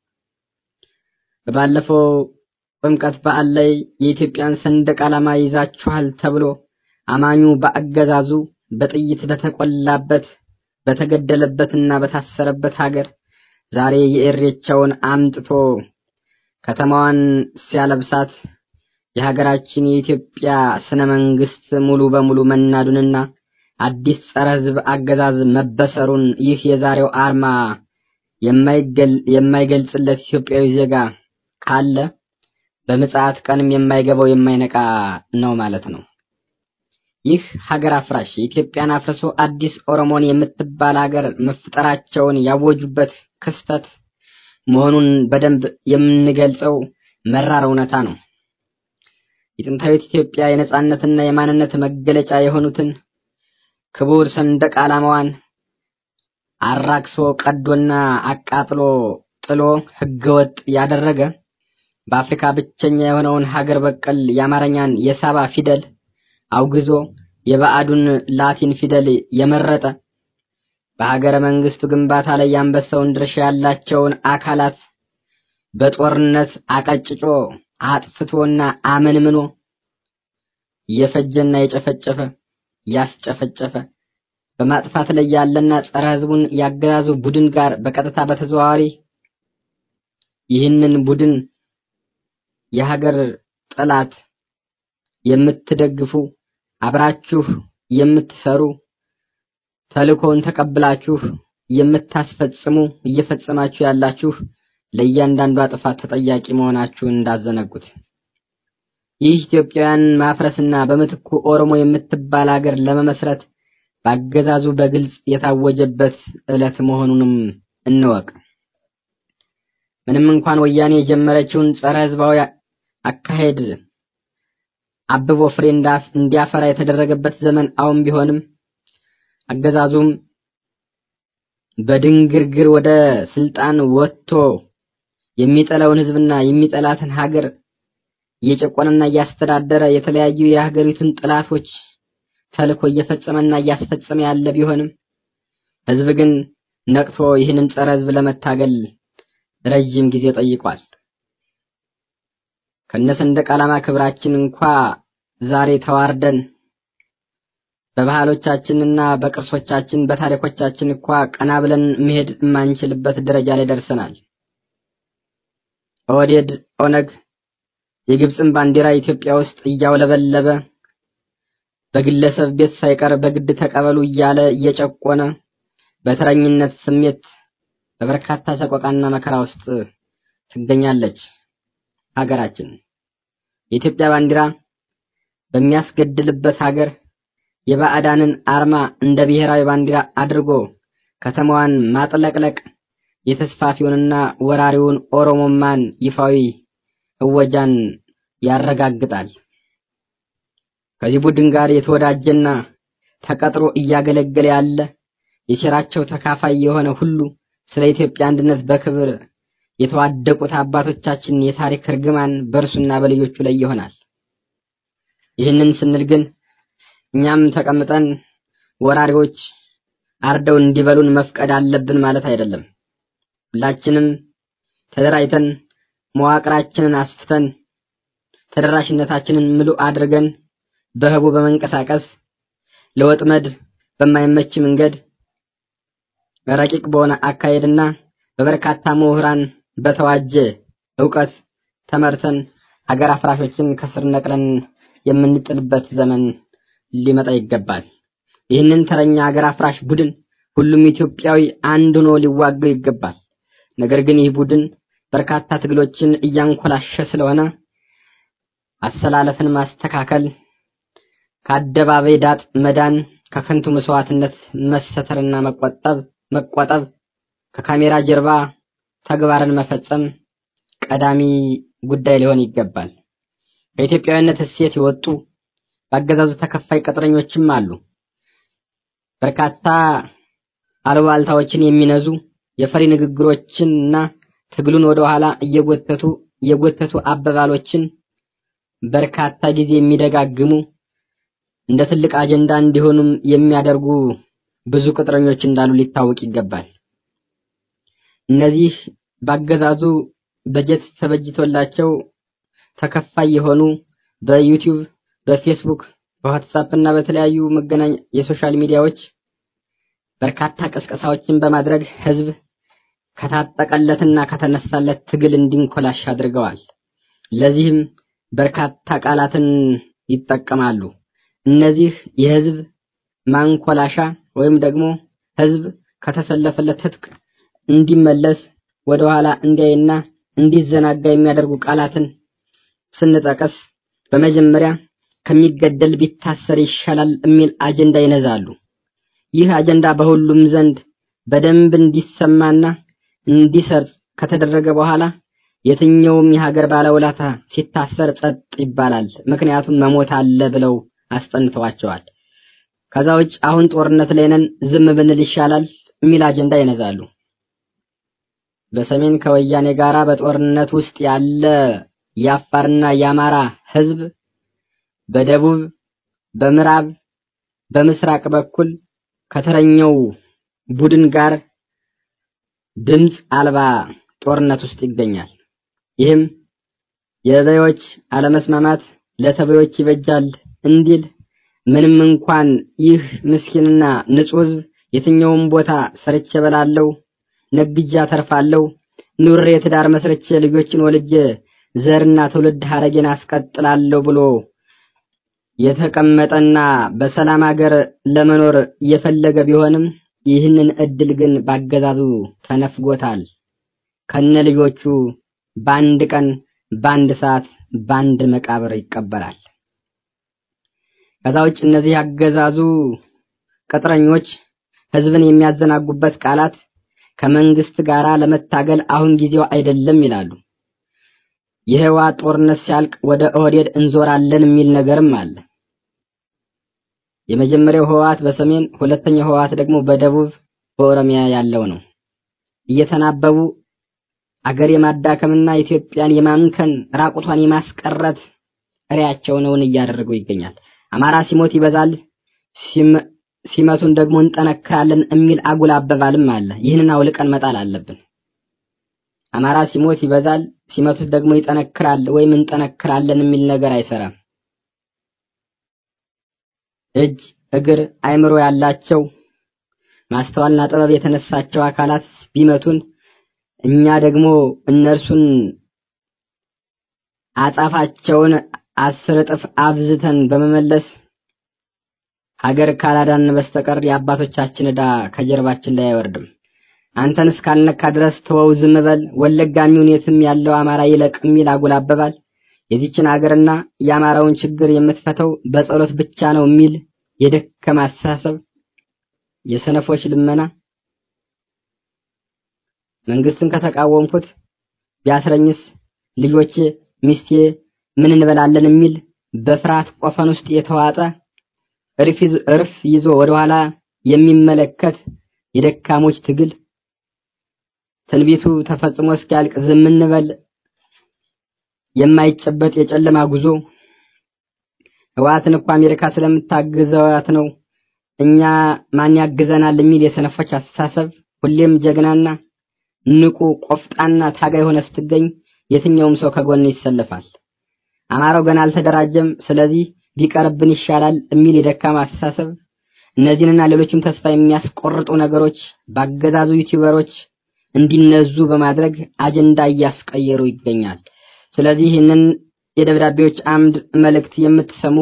በባለፈው ጥምቀት በዓል ላይ የኢትዮጵያን ሰንደቅ ዓላማ ይዛችኋል ተብሎ አማኙ በአገዛዙ በጥይት በተቆላበት በተገደለበትና በታሰረበት ሀገር ዛሬ የኢሬቻውን አምጥቶ ከተማዋን ሲያለብሳት የሀገራችን የኢትዮጵያ ስነ መንግስት ሙሉ በሙሉ መናዱንና አዲስ ጸረ ሕዝብ አገዛዝ መበሰሩን ይህ የዛሬው አርማ የማይገልጽለት ኢትዮጵያዊ ዜጋ ካለ በምጽአት ቀንም የማይገባው የማይነቃ ነው ማለት ነው። ይህ ሀገር አፍራሽ የኢትዮጵያን አፍርሶ አዲስ ኦሮሞን የምትባል ሀገር መፍጠራቸውን ያወጁበት ክስተት መሆኑን በደንብ የምንገልጸው መራር እውነታ ነው። የጥንታዊት ኢትዮጵያ የነጻነትና የማንነት መገለጫ የሆኑትን ክቡር ሰንደቅ ዓላማዋን አራክሶ ቀዶና አቃጥሎ ጥሎ ህገወጥ ያደረገ በአፍሪካ ብቸኛ የሆነውን ሀገር በቀል የአማርኛን የሳባ ፊደል አውግዞ የባዕዱን ላቲን ፊደል የመረጠ በሀገረ መንግስቱ ግንባታ ላይ የአንበሳውን ድርሻ ያላቸውን አካላት በጦርነት አቀጭጮ አጥፍቶና አመንምኖ የፈጀና የጨፈጨፈ ያስጨፈጨፈ በማጥፋት ላይ ያለና ጸረ ህዝቡን ያገዛዙ ቡድን ጋር በቀጥታ በተዘዋዋሪ ይህንን ቡድን የሀገር ጠላት የምትደግፉ አብራችሁ የምትሰሩ ተልእኮውን ተቀብላችሁ የምታስፈጽሙ እየፈጸማችሁ ያላችሁ ለእያንዳንዷ ጥፋት ተጠያቂ መሆናችሁን እንዳዘነጉት። ይህ ኢትዮጵያውያን ማፍረስና በምትኩ ኦሮሞ የምትባል ሀገር ለመመስረት በአገዛዙ በግልጽ የታወጀበት ዕለት መሆኑንም እንወቅ። ምንም እንኳን ወያኔ የጀመረችውን ጸረ ህዝባዊ አካሄድ አብቦ ፍሬ እንዲያፈራ የተደረገበት ዘመን አሁን ቢሆንም አገዛዙም በድንግርግር ወደ ስልጣን ወጥቶ የሚጠላውን ህዝብና የሚጠላትን ሀገር እየጨቆነና እያስተዳደረ የተለያዩ የሀገሪቱን ጥላቶች ተልኮ እየፈጸመና እያስፈጸመ ያለ ቢሆንም ህዝብ ግን ነቅቶ ይህንን ጸረ ህዝብ ለመታገል ረጅም ጊዜ ጠይቋል። ከነሰንደቅ ዓላማ ክብራችን እንኳ ዛሬ ተዋርደን በባህሎቻችንና በቅርሶቻችን በታሪኮቻችን እንኳ ቀና ብለን መሄድ የማንችልበት ደረጃ ላይ ደርሰናል። ኦህዴድ፣ ኦነግ የግብፅን ባንዲራ ኢትዮጵያ ውስጥ እያውለበለበ በግለሰብ ቤት ሳይቀር በግድ ተቀበሉ እያለ እየጨቆነ በተረኝነት ስሜት በበርካታ ሰቆቃና መከራ ውስጥ ትገኛለች ሀገራችን። የኢትዮጵያ ባንዲራ በሚያስገድልበት ሀገር የባዕዳንን አርማ እንደ ብሔራዊ ባንዲራ አድርጎ ከተማዋን ማጥለቅለቅ የተስፋፊውንና ወራሪውን ኦሮሞማን ይፋዊ እወጃን ያረጋግጣል። ከዚህ ቡድን ጋር የተወዳጀና ተቀጥሮ እያገለገለ ያለ የሴራቸው ተካፋይ የሆነ ሁሉ ስለ ኢትዮጵያ አንድነት በክብር የተዋደቁት አባቶቻችን የታሪክ እርግማን በእርሱና በልጆቹ ላይ ይሆናል። ይህንን ስንል ግን እኛም ተቀምጠን ወራሪዎች አርደው እንዲበሉን መፍቀድ አለብን ማለት አይደለም። ሁላችንም ተደራጅተን መዋቅራችንን አስፍተን ተደራሽነታችንን ምሉእ አድርገን በህቡ በመንቀሳቀስ ለወጥመድ በማይመች መንገድ ረቂቅ በሆነ አካሄድና በበርካታ ምሁራን በተዋጀ ዕውቀት ተመርተን ሀገር አፍራሾችን ከስር ነቅለን የምንጥልበት ዘመን ሊመጣ ይገባል። ይህንን ተረኛ ሀገር አፍራሽ ቡድን ሁሉም ኢትዮጵያዊ አንድ ሆኖ ሊዋገው ይገባል። ነገር ግን ይህ ቡድን በርካታ ትግሎችን እያንኮላሸ ስለሆነ አሰላለፍን ማስተካከል፣ ከአደባባይ ዳጥ መዳን፣ ከከንቱ መስዋዕትነት መሰተርና መቆጠብ መቆጠብ፣ ከካሜራ ጀርባ ተግባርን መፈጸም ቀዳሚ ጉዳይ ሊሆን ይገባል። ከኢትዮጵያዊነት እሴት የወጡ በአገዛዙ ተከፋይ ቅጥረኞችም አሉ። በርካታ አሉባልታዎችን የሚነዙ የፈሪ ንግግሮችንና ትግሉን ወደ ኋላ እየጎተቱ የጎተቱ አባባሎችን በርካታ ጊዜ የሚደጋግሙ እንደ ትልቅ አጀንዳ እንዲሆኑም የሚያደርጉ ብዙ ቅጥረኞች እንዳሉ ሊታወቅ ይገባል። እነዚህ ባገዛዙ በጀት ተበጅቶላቸው ተከፋይ የሆኑ በዩቲዩብ፣ በፌስቡክ፣ በዋትሳፕ እና በተለያዩ መገናኛ የሶሻል ሚዲያዎች በርካታ ቅስቀሳዎችን በማድረግ ህዝብ ከታጠቀለትና ከተነሳለት ትግል እንዲንኮላሽ አድርገዋል። ለዚህም በርካታ ቃላትን ይጠቀማሉ። እነዚህ የህዝብ ማንኮላሻ ወይም ደግሞ ህዝብ ከተሰለፈለት ትጥቅ እንዲመለስ ወደኋላ እንዲያይና እንዲዘናጋ የሚያደርጉ ቃላትን ስንጠቀስ በመጀመሪያ ከሚገደል ቢታሰር ይሻላል የሚል አጀንዳ ይነዛሉ። ይህ አጀንዳ በሁሉም ዘንድ በደንብ እንዲሰማና እንዲሰርጽ ከተደረገ በኋላ የትኛውም የሀገር ባለውለታ ሲታሰር ጸጥ ይባላል። ምክንያቱም መሞት አለ ብለው አስጠንተዋቸዋል። ከዛ ውጭ አሁን ጦርነት ላይ ነን ዝም ብንል ይሻላል የሚል አጀንዳ ይነዛሉ። በሰሜን ከወያኔ ጋራ በጦርነት ውስጥ ያለ የአፋርና የአማራ ህዝብ በደቡብ፣ በምዕራብ፣ በምስራቅ በኩል ከተረኘው ቡድን ጋር ድምፅ አልባ ጦርነት ውስጥ ይገኛል። ይህም የበዮች አለመስማማት ለተበዮች ይበጃል እንዲል ምንም እንኳን ይህ ምስኪንና ንጹህ ህዝብ የትኛውም ቦታ ሰርቼ በላለው ነግጄ አተርፋለሁ፣ ኑሬ ትዳር መስርቼ ልጆችን ወልጄ ዘርና ትውልድ ሀረጌን አስቀጥላለሁ ብሎ የተቀመጠና በሰላም ሀገር ለመኖር የፈለገ ቢሆንም ይህንን እድል ግን ባገዛዙ ተነፍጎታል። ከነ ልጆቹ በአንድ ቀን፣ በአንድ ሰዓት፣ በአንድ መቃብር ይቀበራል። ከዛ ውጭ እነዚህ ያገዛዙ ቅጥረኞች ህዝብን የሚያዘናጉበት ቃላት ከመንግስት ጋር ለመታገል አሁን ጊዜው አይደለም ይላሉ። የህወሓት ጦርነት ሲያልቅ ወደ ኦህዴድ እንዞራለን የሚል ነገርም አለ። የመጀመሪያው ህወሓት በሰሜን ሁለተኛው ህወሓት ደግሞ በደቡብ በኦሮሚያ ያለው ነው። እየተናበቡ አገር የማዳከምና ኢትዮጵያን የማምከን ራቁቷን የማስቀረት ሪያቸውን እውን እያደረጉ ይገኛል። አማራ ሲሞት ይበዛል፣ ሲመቱን ደግሞ እንጠነክራለን የሚል አጉል አባባልም አለ። ይህንን አውልቀን መጣል አለብን። አማራ ሲሞት ይበዛል፣ ሲመቱት ደግሞ ይጠነክራል ወይም እንጠነክራለን የሚል ነገር አይሰራም። እጅ እግር አይምሮ ያላቸው ማስተዋልና ጥበብ የተነሳቸው አካላት ቢመቱን እኛ ደግሞ እነርሱን አጻፋቸውን አስር እጥፍ አብዝተን በመመለስ ሀገር ካላዳን በስተቀር የአባቶቻችን ዕዳ ከጀርባችን ላይ አይወርድም። አንተን እስካልነካ ድረስ ተወው፣ ዝም በል፣ ወለጋም ይሁን የትም ያለው አማራ ይለቅ የሚል አጉል አባባል የዚችን ሀገርና የአማራውን ችግር የምትፈተው በጸሎት ብቻ ነው የሚል የደከመ አስተሳሰብ፣ የሰነፎች ልመና መንግስትን ከተቃወምኩት ቢያስረኝስ ልጆቼ፣ ሚስቴ ምን እንበላለን የሚል በፍርሃት ቆፈን ውስጥ የተዋጠ እርፍ ይዞ ወደኋላ የሚመለከት የደካሞች ትግል ትንቢቱ ተፈጽሞ እስኪያልቅ ዝም እንበል የማይጨበጥ የጨለማ ጉዞ ህወሓትን እኮ አሜሪካ ስለምታግዘዋት ነው እኛ ማን ያግዘናል የሚል የሰነፎች አስተሳሰብ ሁሌም ጀግናና ንቁ ቆፍጣና ታጋይ ሆነ ስትገኝ የትኛውም ሰው ከጎን ይሰለፋል። አማራው ገና አልተደራጀም፣ ስለዚህ ቢቀርብን ይሻላል የሚል የደካማ አስተሳሰብ እነዚህንና ሌሎችም ተስፋ የሚያስቆርጡ ነገሮች ባገዛዙ ዩቲዩበሮች እንዲነዙ በማድረግ አጀንዳ እያስቀየሩ ይገኛል። ስለዚህ ይህንን የደብዳቤዎች አምድ መልእክት የምትሰሙ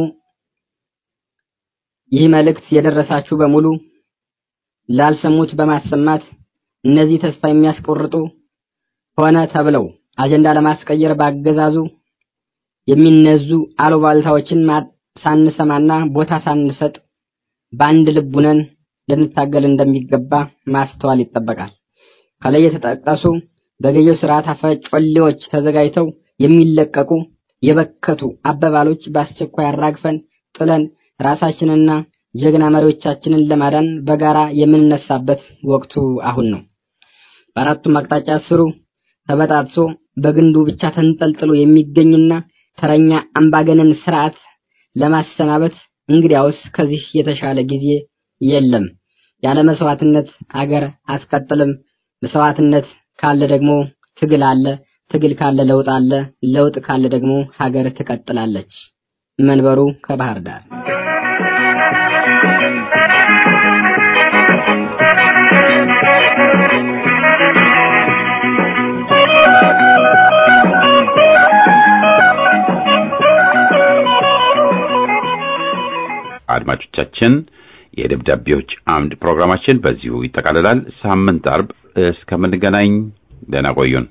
ይህ መልእክት የደረሳችሁ በሙሉ ላልሰሙት በማሰማት እነዚህ ተስፋ የሚያስቆርጡ ሆነ ተብለው አጀንዳ ለማስቀየር ባገዛዙ የሚነዙ አሉባልታዎችን ሳንሰማና ቦታ ሳንሰጥ በአንድ ልብ ሆነን ልንታገል እንደሚገባ ማስተዋል ይጠበቃል። ከላይ የተጠቀሱ በገዢው ስርዓት አፈጮሌዎች ተዘጋጅተው የሚለቀቁ የበከቱ አባባሎች በአስቸኳይ አራግፈን ጥለን ራሳችንና ጀግና መሪዎቻችንን ለማዳን በጋራ የምንነሳበት ወቅቱ አሁን ነው። በአራቱም አቅጣጫ ስሩ ተበጣጥሶ በግንዱ ብቻ ተንጠልጥሎ የሚገኝና ተረኛ አምባገነን ስርዓት ለማሰናበት እንግዲያውስ ከዚህ የተሻለ ጊዜ የለም። ያለ መስዋዕትነት አገር አትቀጥልም። መስዋዕትነት ካለ ደግሞ ትግል አለ። ትግል ካለ ለውጥ አለ። ለውጥ ካለ ደግሞ ሀገር ትቀጥላለች። መንበሩ ከባህር ዳር አድማጮቻችን የደብዳቤዎች አምድ ፕሮግራማችን በዚሁ ይጠቃልላል። ሳምንት አርብ እስከምንገናኝ ደህና ቆዩን።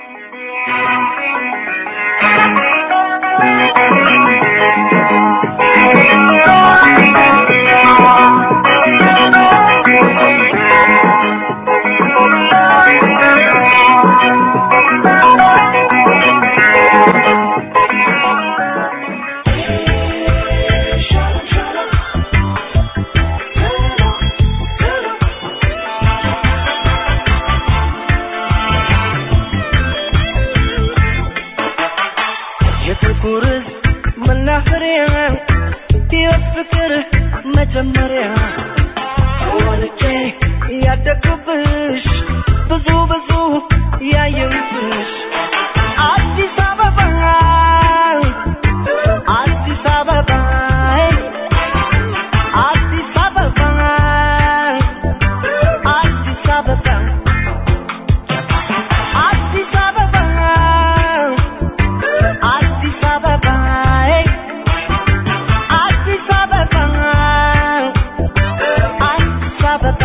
የጥቁር መናፈሪያ ሕይወት ፍቅር መጀመሪያ ወልጄ ያደግኩብሽ ብዙ ብዙ ያየሁብሽ አዲስ አበባ አዲስ አበባ አዲስ አበባ አዲስ አበባ አዲስ አበባ አዲስ አበባ አዲስ አበባ አዲስ አበባ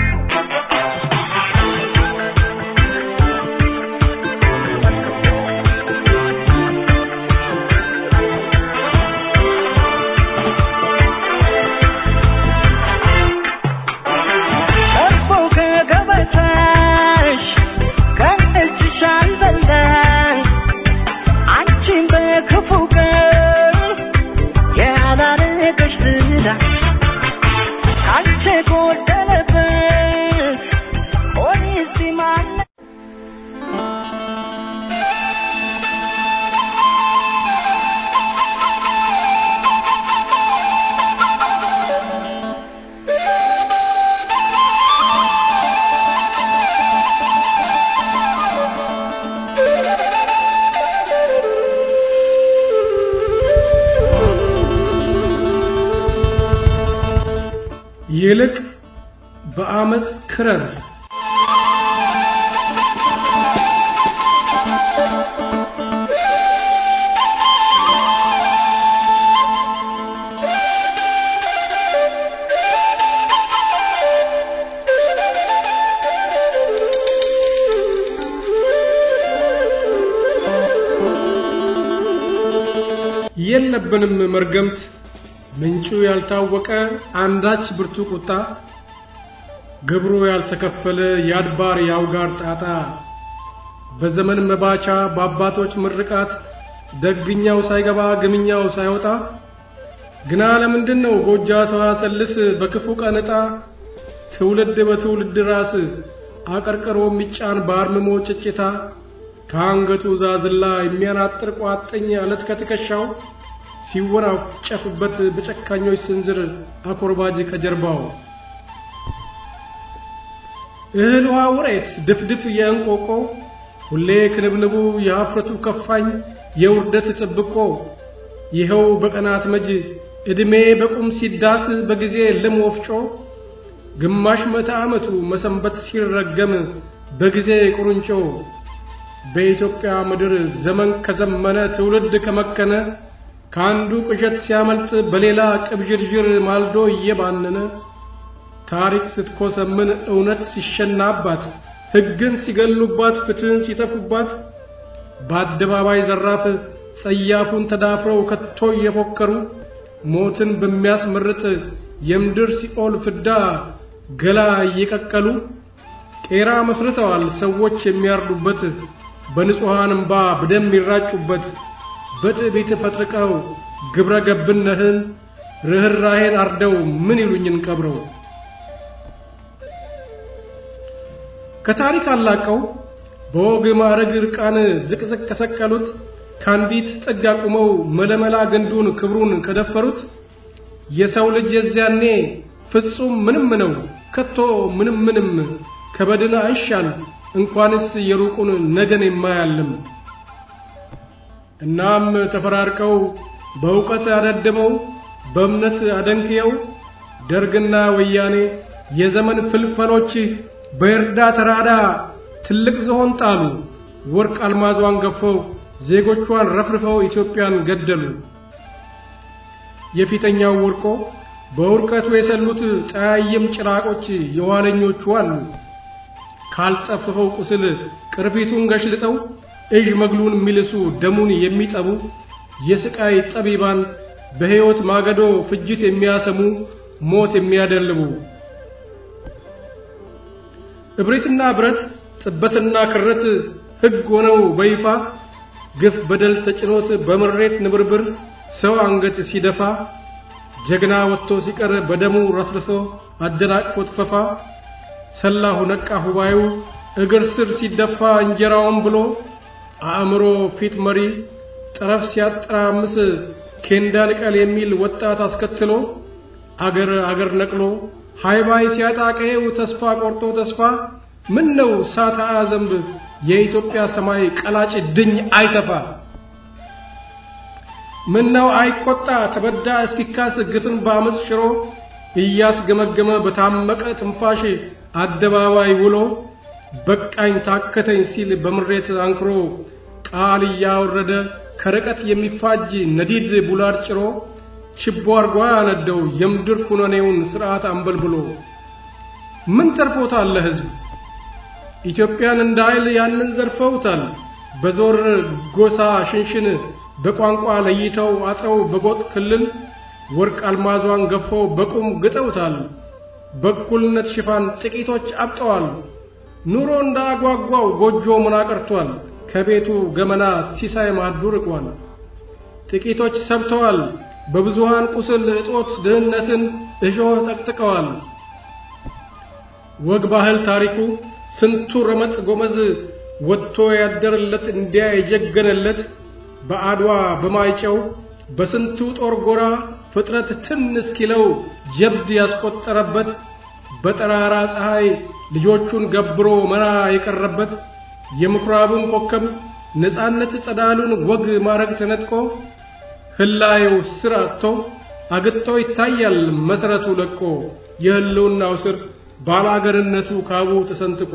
እኮ ከገበታሽ ከእጅሽ አልበላሽ አንቺን በክፉ ቀን ያላረገሽ ዝና ካንቺ ጎደለበት ፖሊስ ማነ ይልቅ በአመፅ ክረር የለብንም መርገምት ምንጩ ያልታወቀ አንዳች ብርቱ ቁጣ ግብሩ ያልተከፈለ የአድባር የአውጋር ጣጣ በዘመን መባቻ በአባቶች ምርቃት ደግኛው ሳይገባ ግምኛው ሳይወጣ ግና ለምንድን ነው ጎጃ ሰዋሰልስ በክፉ ቀን ዕጣ ትውልድ በትውልድ ራስ አቀርቅሮ የሚጫን በአርምሞ ጭጭታ ከአንገቱ ዛዝላ የሚያናጥር ቋጥኝ አለት ከትከሻው ሲወናጨፍበት በጨካኞች ስንዝር አኮርባጅ ከጀርባው እህል ውሃ ውሬት ድፍድፍ የእንቆቆ ሁሌ ክንብንቡ የሀፍረቱ ከፋኝ የውርደት ጥብቆ ይኸው በቀናት መጅ ዕድሜ በቁም ሲዳስ በጊዜ ልም ወፍጮ ግማሽ ምዕተ ዓመቱ መሰንበት ሲረገም በጊዜ ቁርንጮ በኢትዮጵያ ምድር ዘመን ከዘመነ ትውልድ ከመከነ ከአንዱ ቅዠት ሲያመልጥ በሌላ ቅብዥርዥር ማልዶ እየባነነ ታሪክ ስትኮሰምን እውነት ሲሸናባት ሕግን ሲገሉባት ፍትህን ሲተፉባት በአደባባይ ዘራፍ ጸያፉን ተዳፍረው ከቶ እየፎከሩ ሞትን በሚያስመርጥ የምድር ሲኦል ፍዳ ገላ እየቀቀሉ ቄራ መስርተዋል ሰዎች የሚያርዱበት በንጹሐን እምባ በደም ይራጩበት በትዕቢት ፈጥርቀው ግብረ ገብነትን ርኅራኄን አርደው ምን ይሉኝን ቀብረው ከታሪክ አላቀው በወግ ማዕረግ ርቃን ዝቅዝቅ ከሰቀሉት ከአንዲት ጥግ አቁመው መለመላ ግንዱን ክብሩን ከደፈሩት የሰው ልጅ የዚያኔ ፍጹም ምንም ነው ከቶ ምንም ምንም ከበድን አይሻል እንኳንስ የሩቁን ነገን የማያልም እናም ተፈራርቀው በእውቀት አደድበው በእምነት አደንክየው ደርግና ወያኔ የዘመን ፍልፈሎች በእርዳ ተራዳ ትልቅ ዝሆን ጣሉ ወርቅ አልማዟን ገፈው ዜጎቿን ረፍርፈው ኢትዮጵያን ገደሉ የፊተኛው ወርቆ በውርቀቱ የሰሉት ጠያይም ጭራቆች የኋለኞቹ አሉ ካልጠፍፈው ቁስል ቅርፊቱን ገሽልጠው እዥ መግሉን የሚልሱ ደሙን የሚጠቡ የስቃይ ጠቢባን በሕይወት ማገዶ ፍጅት የሚያሰሙ ሞት የሚያደልቡ እብሪትና ብረት ጥበትና ክረት ሕግ ሆነው በይፋ ግፍ በደል ተጭኖት በምሬት ንብርብር ሰው አንገት ሲደፋ ጀግና ወጥቶ ሲቀር በደሙ ረስርሶ አደናቅፎት ፈፋ ሰላሁ ነቃ ሁባዩ እግር ስር ሲደፋ እንጀራውን ብሎ አእምሮ ፊት መሪ ጠረፍ ሲያጠራምስ ኬንዳ ንቀል የሚል ወጣት አስከትሎ አገር አገር ነቅሎ ሃይባይ ሲያጣ ቀዬው ተስፋ ቆርጦ ተስፋ ምን ነው ሳታ ዘንብ የኢትዮጵያ ሰማይ ቀላጭ ድኝ አይተፋ ምን ነው አይቆጣ ተበዳ እስኪካስ ግፍን በአመፅ ሽሮ እያስገመገመ በታመቀ ትንፋሽ አደባባይ ውሎ በቃኝ ታከተኝ ሲል በምሬት አንክሮ ቃል እያወረደ ከርቀት የሚፋጅ ነዲድ ቡላድ ጭሮ ችቦ አርጓ ያነደው የምድር ኩነኔውን ስርዓት አንበልብሎ ምን ተርፎታል ለሕዝብ ኢትዮጵያን እንዳይል ያንን ዘርፈውታል በዞር ጎሳ ሽንሽን በቋንቋ ለይተው አጥረው በጎጥ ክልል ወርቅ አልማዟን ገፈው በቁም ግጠውታል በእኩልነት ሽፋን ጥቂቶች አብጠዋል ኑሮ እንዳጓጓው ጎጆ ምና ቀርቷል ከቤቱ ገመና ሲሳይ ማዱ ርቋል ጥቂቶች ሰብተዋል በብዙሃን ቁስል እጦት ድህነትን እሾህ ጠቅጥቀዋል ወግ ባህል ታሪኩ ስንቱ ረመጥ ጎመዝ ወጥቶ ያደረለት እንዲያ የጀገነለት በአድዋ በማይጨው በስንቱ ጦር ጎራ ፍጥረት ትን እስኪለው ጀብድ ያስቆጠረበት በጠራራ ፀሐይ ልጆቹን ገብሮ መራ የቀረበት የምኩራቡን ኮከብ ነፃነት ጸዳሉን ወግ ማረግ ተነጥቆ ህላዩ ስር አጥቶ አግጥቶ ይታያል መሰረቱ ለቆ የህልውናው ስር ባላገርነቱ ካቡ ተሰንጥቆ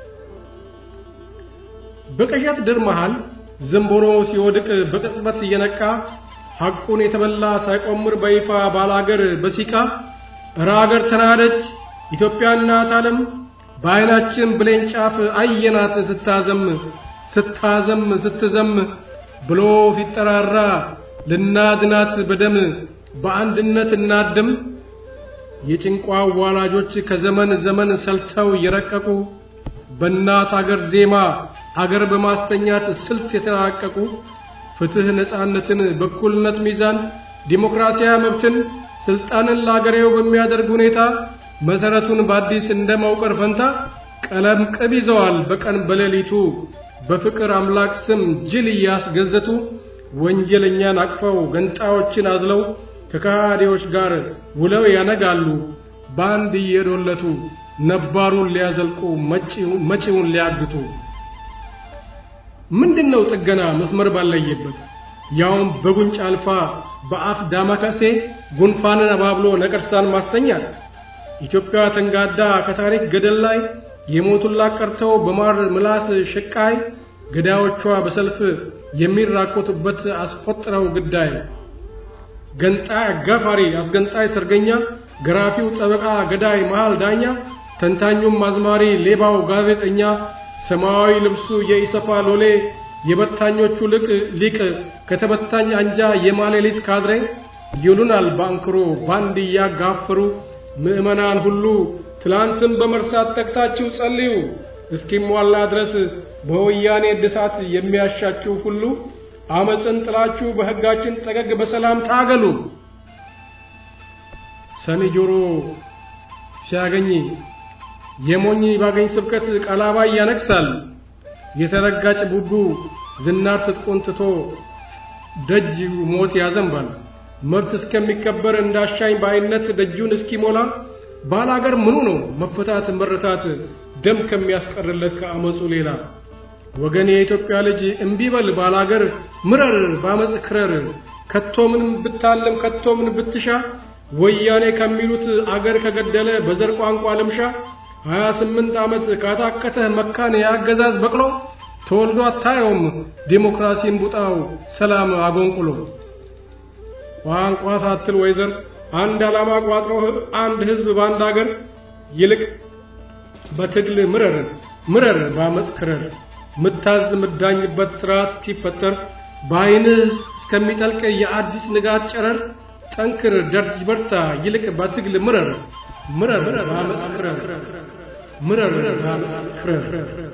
በቀሸት ድር መሃል ዘንቦሮ ሲወድቅ በቅጽበት እየነቃ ሐቁን የተበላ ሳይቆምር በይፋ ባላገር በሲቃ እረ አገር ተናደች ኢትዮጵያ እናት ዓለም በዐይናችን ብሌን ጫፍ አየናት ስታዘም ስታዘም ስትዘም ብሎ ሲጠራራ ልናድናት በደም በአንድነት እናድም። የጭንቋ ዋላጆች ከዘመን ዘመን ሰልተው የረቀቁ በእናት አገር ዜማ አገር በማስተኛት ስልት የተራቀቁ ፍትህ፣ ነጻነትን፣ በኩልነት ሚዛን፣ ዲሞክራሲያዊ መብትን፣ ስልጣንን ለአገሬው በሚያደርግ ሁኔታ መሰረቱን በአዲስ እንደ መውቀር ፈንታ ቀለም ቅብ ይዘዋል በቀን በሌሊቱ በፍቅር አምላክ ስም ጅል እያስገዘቱ ወንጀለኛን አቅፈው ገንጣዮችን አዝለው ከካዲዎች ጋር ውለው ያነጋሉ በአንድ እየዶለቱ ነባሩን ሊያዘልቁ መጪውን ሊያግቱ። ምንድነው ጥገና መስመር ባለየበት ያውም በጉንጭ አልፋ በአፍ ዳማከሴ ጉንፋንን አባብሎ ነቀርሳን ማስተኛት ኢትዮጵያ ተንጋዳ ከታሪክ ገደል ላይ የሞቱላት ቀርተው በማር ምላስ ሽቃይ ገዳዮቿ በሰልፍ የሚራኮቱበት አስቆጥረው ግዳይ ገንጣይ አጋፋሪ አስገንጣይ ሰርገኛ ገራፊው ጠበቃ ገዳይ መሃል ዳኛ ተንታኙም አዝማሪ ሌባው ጋዜጠኛ ሰማያዊ ልብሱ የኢሰፓ ሎሌ የበታኞቹ ልቅ ሊቅ ከተበታኝ አንጃ የማሌሊት ካድሬ ይሉናል ባንክሮ ባንድ እያጋፈሩ ምዕመናን ሁሉ ትላንትን በመርሳት ተግታችሁ ጸልዩ እስኪሟላ ድረስ በወያኔ እድሳት የሚያሻችሁ ሁሉ አመፅን ጥላችሁ በሕጋችን ጠገግ በሰላም ታገሉ። ሰኒ ጆሮ ሲያገኝ የሞኝ ባገኝ ስብከት ቀላባይ ያነግሳል። የተረጋጭ ቡቡ ዝናር ትጥቁን ትቶ ደጅ ሞት ያዘንባል። መብት እስከሚከበር እንዳሻኝ በአይነት ደጁን እስኪሞላ ባላገር ምኑ ነው መፈታት መረታት ደም ከሚያስቀርለት ከአመፁ ሌላ ወገን የኢትዮጵያ ልጅ እምቢበል ባላገር ምረር ባመፅ ክረር ከቶ ምን ብታለም ከቶ ምን ብትሻ ወያኔ ከሚሉት አገር ከገደለ በዘር ቋንቋ ልምሻ ሀያ ስምንት ዓመት ካታከተህ መካን የአገዛዝ በቅሎ ተወልዶ አታየውም ዴሞክራሲን ቡጣው ሰላም አጎንቁሎ ቋንቋ ሳትል ወይዘር አንድ ዓላማ ቋጥሮ አንድ ህዝብ በአንድ አገር ይልቅ በትግል ምረር ምረር ባመፅ ክረር ምታዝ ምዳኝበት ስርዓት ሲፈጠር በአይንህ እስከሚጠልቅ የአዲስ ንጋት ጨረር ጠንክር ደርጅ በርታ ይልቅ በትግል ምረር ምረር ባመፅ ክረር ምረር ባመፅ ክረር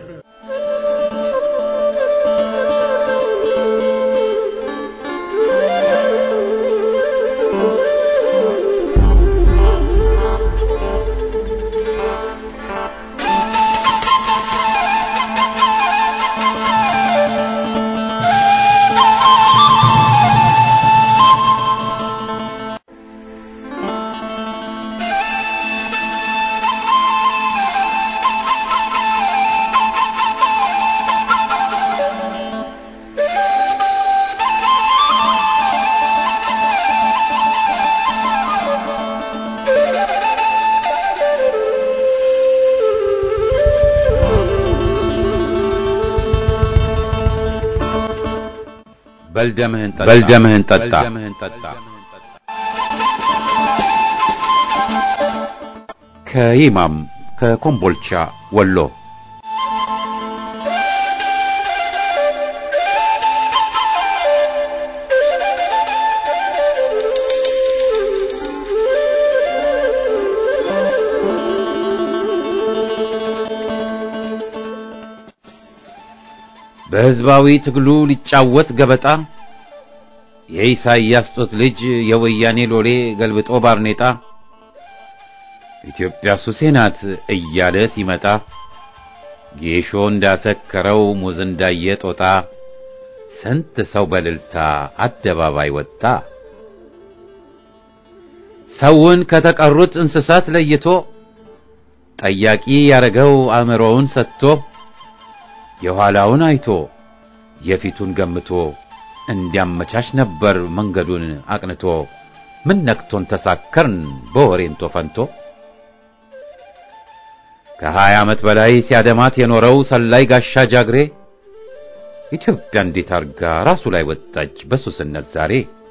በልደምህን ጠጣ። ከይማም ከኮምቦልቻ ወሎ በሕዝባዊ ትግሉ ሊጫወት ገበጣ የኢሳይያስ ጦት ልጅ የወያኔ ሎሌ ገልብጦ ባርኔጣ ኢትዮጵያ ሱሴ ናት እያለ ሲመጣ ጌሾ እንዳሰከረው ሙዝ እንዳየ ጦጣ ስንት ሰው በልልታ አደባባይ ወጣ። ሰውን ከተቀሩት እንስሳት ለይቶ ጠያቂ ያረገው አእምሮውን ሰጥቶ የኋላውን አይቶ የፊቱን ገምቶ እንዲያመቻች ነበር መንገዱን አቅንቶ። ምን ነክቶን ተሳከርን በወሬንቶ ፈንቶ ከሀያ ዓመት በላይ ሲያደማት የኖረው ሰላይ ጋሻ ጃግሬ ኢትዮጵያ እንዴት አርጋ ራሱ ላይ ወጣች በሱስነት ዛሬ።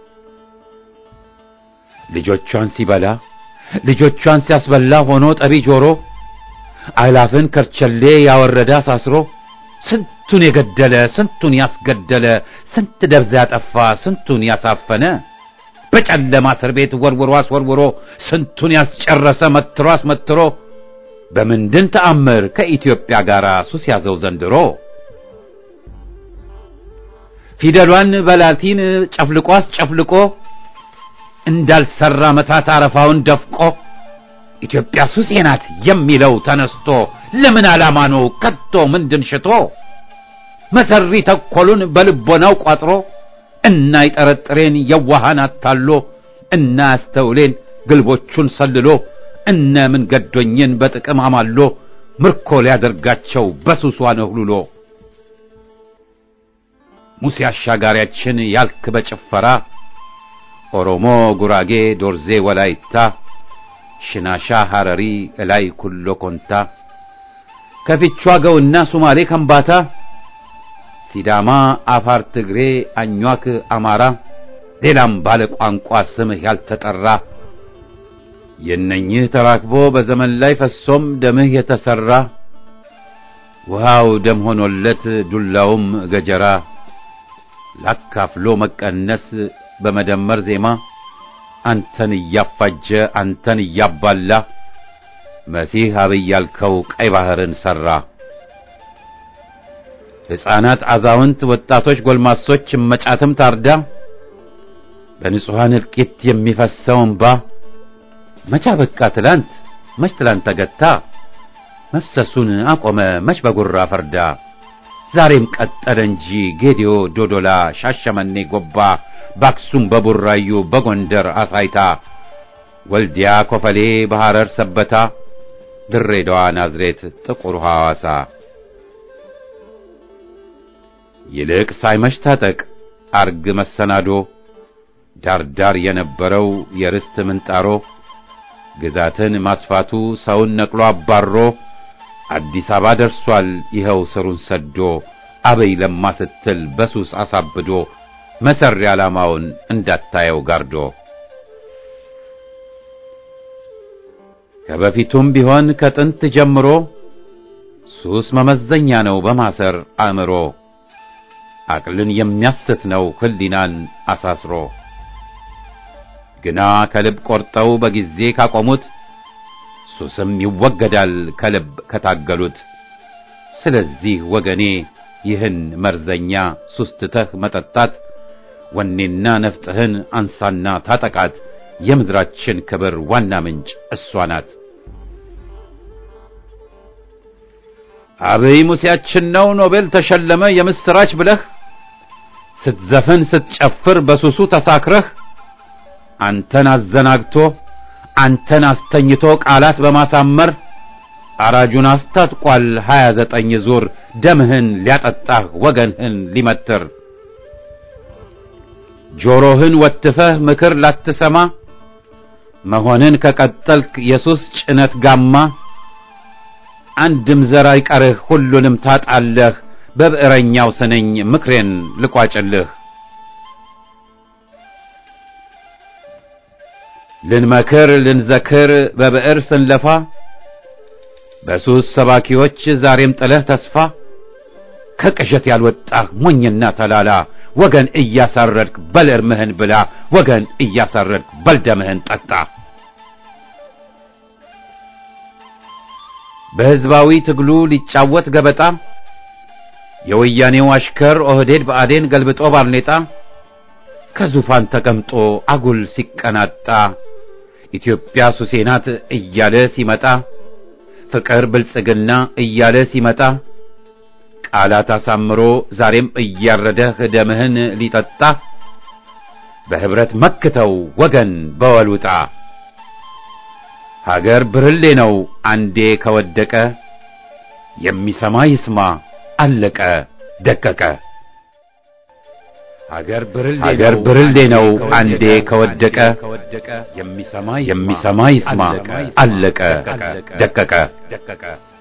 ልጆቿን ሲበላ ልጆቿን ሲያስበላ ሆኖ ጠቢ ጆሮ አላፍን ከርቸሌ ያወረደ አሳስሮ ስንት ስንቱን የገደለ ስንቱን ያስገደለ ስንት ደብዛ ያጠፋ ስንቱን ያሳፈነ በጨለማ እስር ቤት ወርውሮ አስወርውሮ ስንቱን ያስጨረሰ መትሮ አስመትሮ በምንድን ተአምር ከኢትዮጵያ ጋር ሱስ ያዘው ዘንድሮ ፊደሏን በላቲን ጨፍልቆ አስጨፍልቆ እንዳልሰራ መታት አረፋውን ደፍቆ ኢትዮጵያ ሱሴ ናት የሚለው ተነስቶ ለምን ዓላማ ነው ከቶ ምንድን ሽቶ መሰሪ ተኮሉን በልቦናው ቋጥሮ እና ይጠረጥሬን የዋሃን አታሎ እና ያስተውሌን ግልቦቹን ሰልሎ እነ ምን ገዶኝን በጥቅም አማሎ ምርኮ ሊያደርጋቸው በሱሷ ነህሉሎ ሙሴ አሻጋሪያችን ያልክ በጭፈራ ኦሮሞ፣ ጉራጌ፣ ዶርዜ፣ ወላይታ፣ ሽናሻ፣ ሐረሪ፣ እላይ ኩሎ ኮንታ፣ ከፊቿ ገውና ሱማሌ፣ ከምባታ፣ ሲዳማ፣ አፋር፣ ትግሬ፣ አኟክ፣ አማራ፣ ሌላም ባለ ቋንቋ ስምህ ያልተጠራ የነኝህ ተራክቦ በዘመን ላይ ፈሶም ደምህ የተሰራ ውሃው ደም ሆኖለት ዱላውም ገጀራ ላካፍሎ መቀነስ በመደመር ዜማ አንተን እያፋጀ አንተን እያባላ መሲህ አብይ ያልከው ቀይ ባህርን ሰራ። ሕፃናት፣ አዛውንት፣ ወጣቶች፣ ጎልማሶች መጫትም ታርዳ በንጹሐን እልቂት የሚፈሰው እንባ መቻ በቃ ትላንት መች ትላንት ተገታ መፍሰሱን አቆመ መች በጉራ ፈርዳ ዛሬም ቀጠለ እንጂ ጌዲዮ፣ ዶዶላ፣ ሻሸመኔ፣ ጎባ በአክሱም በቡራዩ በጎንደር አሳይታ ወልዲያ፣ ኮፈሌ፣ በሐረር ሰበታ፣ ድሬዳዋ፣ ናዝሬት፣ ጥቁር ሐዋሳ ይልቅ ሳይመሽ ታጠቅ አርግ መሰናዶ ዳርዳር የነበረው የርስት ምንጣሮ ግዛትን ማስፋቱ ሰውን ነቅሎ አባሮ አዲስ አበባ ደርሷል ይኸው ስሩን ሰዶ አበይ ለማ ስትል በሱስ አሳብዶ መሰሪ ዓላማውን እንዳታየው ጋርዶ ከበፊቱም ቢሆን ከጥንት ጀምሮ ሱስ መመዘኛ ነው በማሰር አእምሮ አቅልን የሚያስት ነው ሕሊናን አሳስሮ ግና ከልብ ቆርጠው በጊዜ ካቆሙት ሱስም ይወገዳል ከልብ ከታገሉት። ስለዚህ ወገኔ ይህን መርዘኛ ሱስ ትተህ መጠጣት ወኔና ነፍጥህን አንሳና ታጠቃት። የምድራችን ክብር ዋና ምንጭ እሷ ናት። አብይ ሙሴያችን ነው ኖቤል ተሸለመ የምስራች ብለህ ስትዘፍን ስትጨፍር በሱሱ ተሳክረህ አንተን አዘናግቶ አንተን አስተኝቶ ቃላት በማሳመር አራጁን አስታጥቋል ሀያ ዘጠኝ ዙር ደምህን ሊያጠጣህ ወገንህን ሊመትር ጆሮህን ወትፈህ ምክር ላትሰማ መሆንን ከቀጠልክ የሱስ ጭነት ጋማ አንድም ዘር አይቀርህ ሁሉንም ታጣለህ በብዕረኛው ስንኝ ምክሬን ልቋጭልህ ልንመክር ልንዘክር በብዕር ስንለፋ በሱስ ሰባኪዎች ዛሬም ጥለህ ተስፋ ከቅዠት ያልወጣህ ሞኝና ተላላ ወገን እያሳረድክ በል እርምህን ብላ ወገን እያሳረድክ በል ደምህን ጠጣ። በሕዝባዊ ትግሉ ሊጫወት ገበጣ የወያኔው አሽከር ኦህዴድ ብአዴን ገልብጦ ባርኔጣ ከዙፋን ተቀምጦ አጉል ሲቀናጣ ኢትዮጵያ ሱሴ ናት እያለ ሲመጣ ፍቅር ብልጽግና እያለ ሲመጣ ቃላት አሳምሮ ዛሬም እያረደህ ደምህን ሊጠጣ በህብረት መክተው ወገን በወልውጣ ሀገር ብርሌ ነው አንዴ ከወደቀ የሚሰማ ይስማ አለቀ ደቀቀ። ሀገር ብርሌ ነው አንዴ ከወደቀ የሚሰማ ይስማ አለቀ ደቀቀ።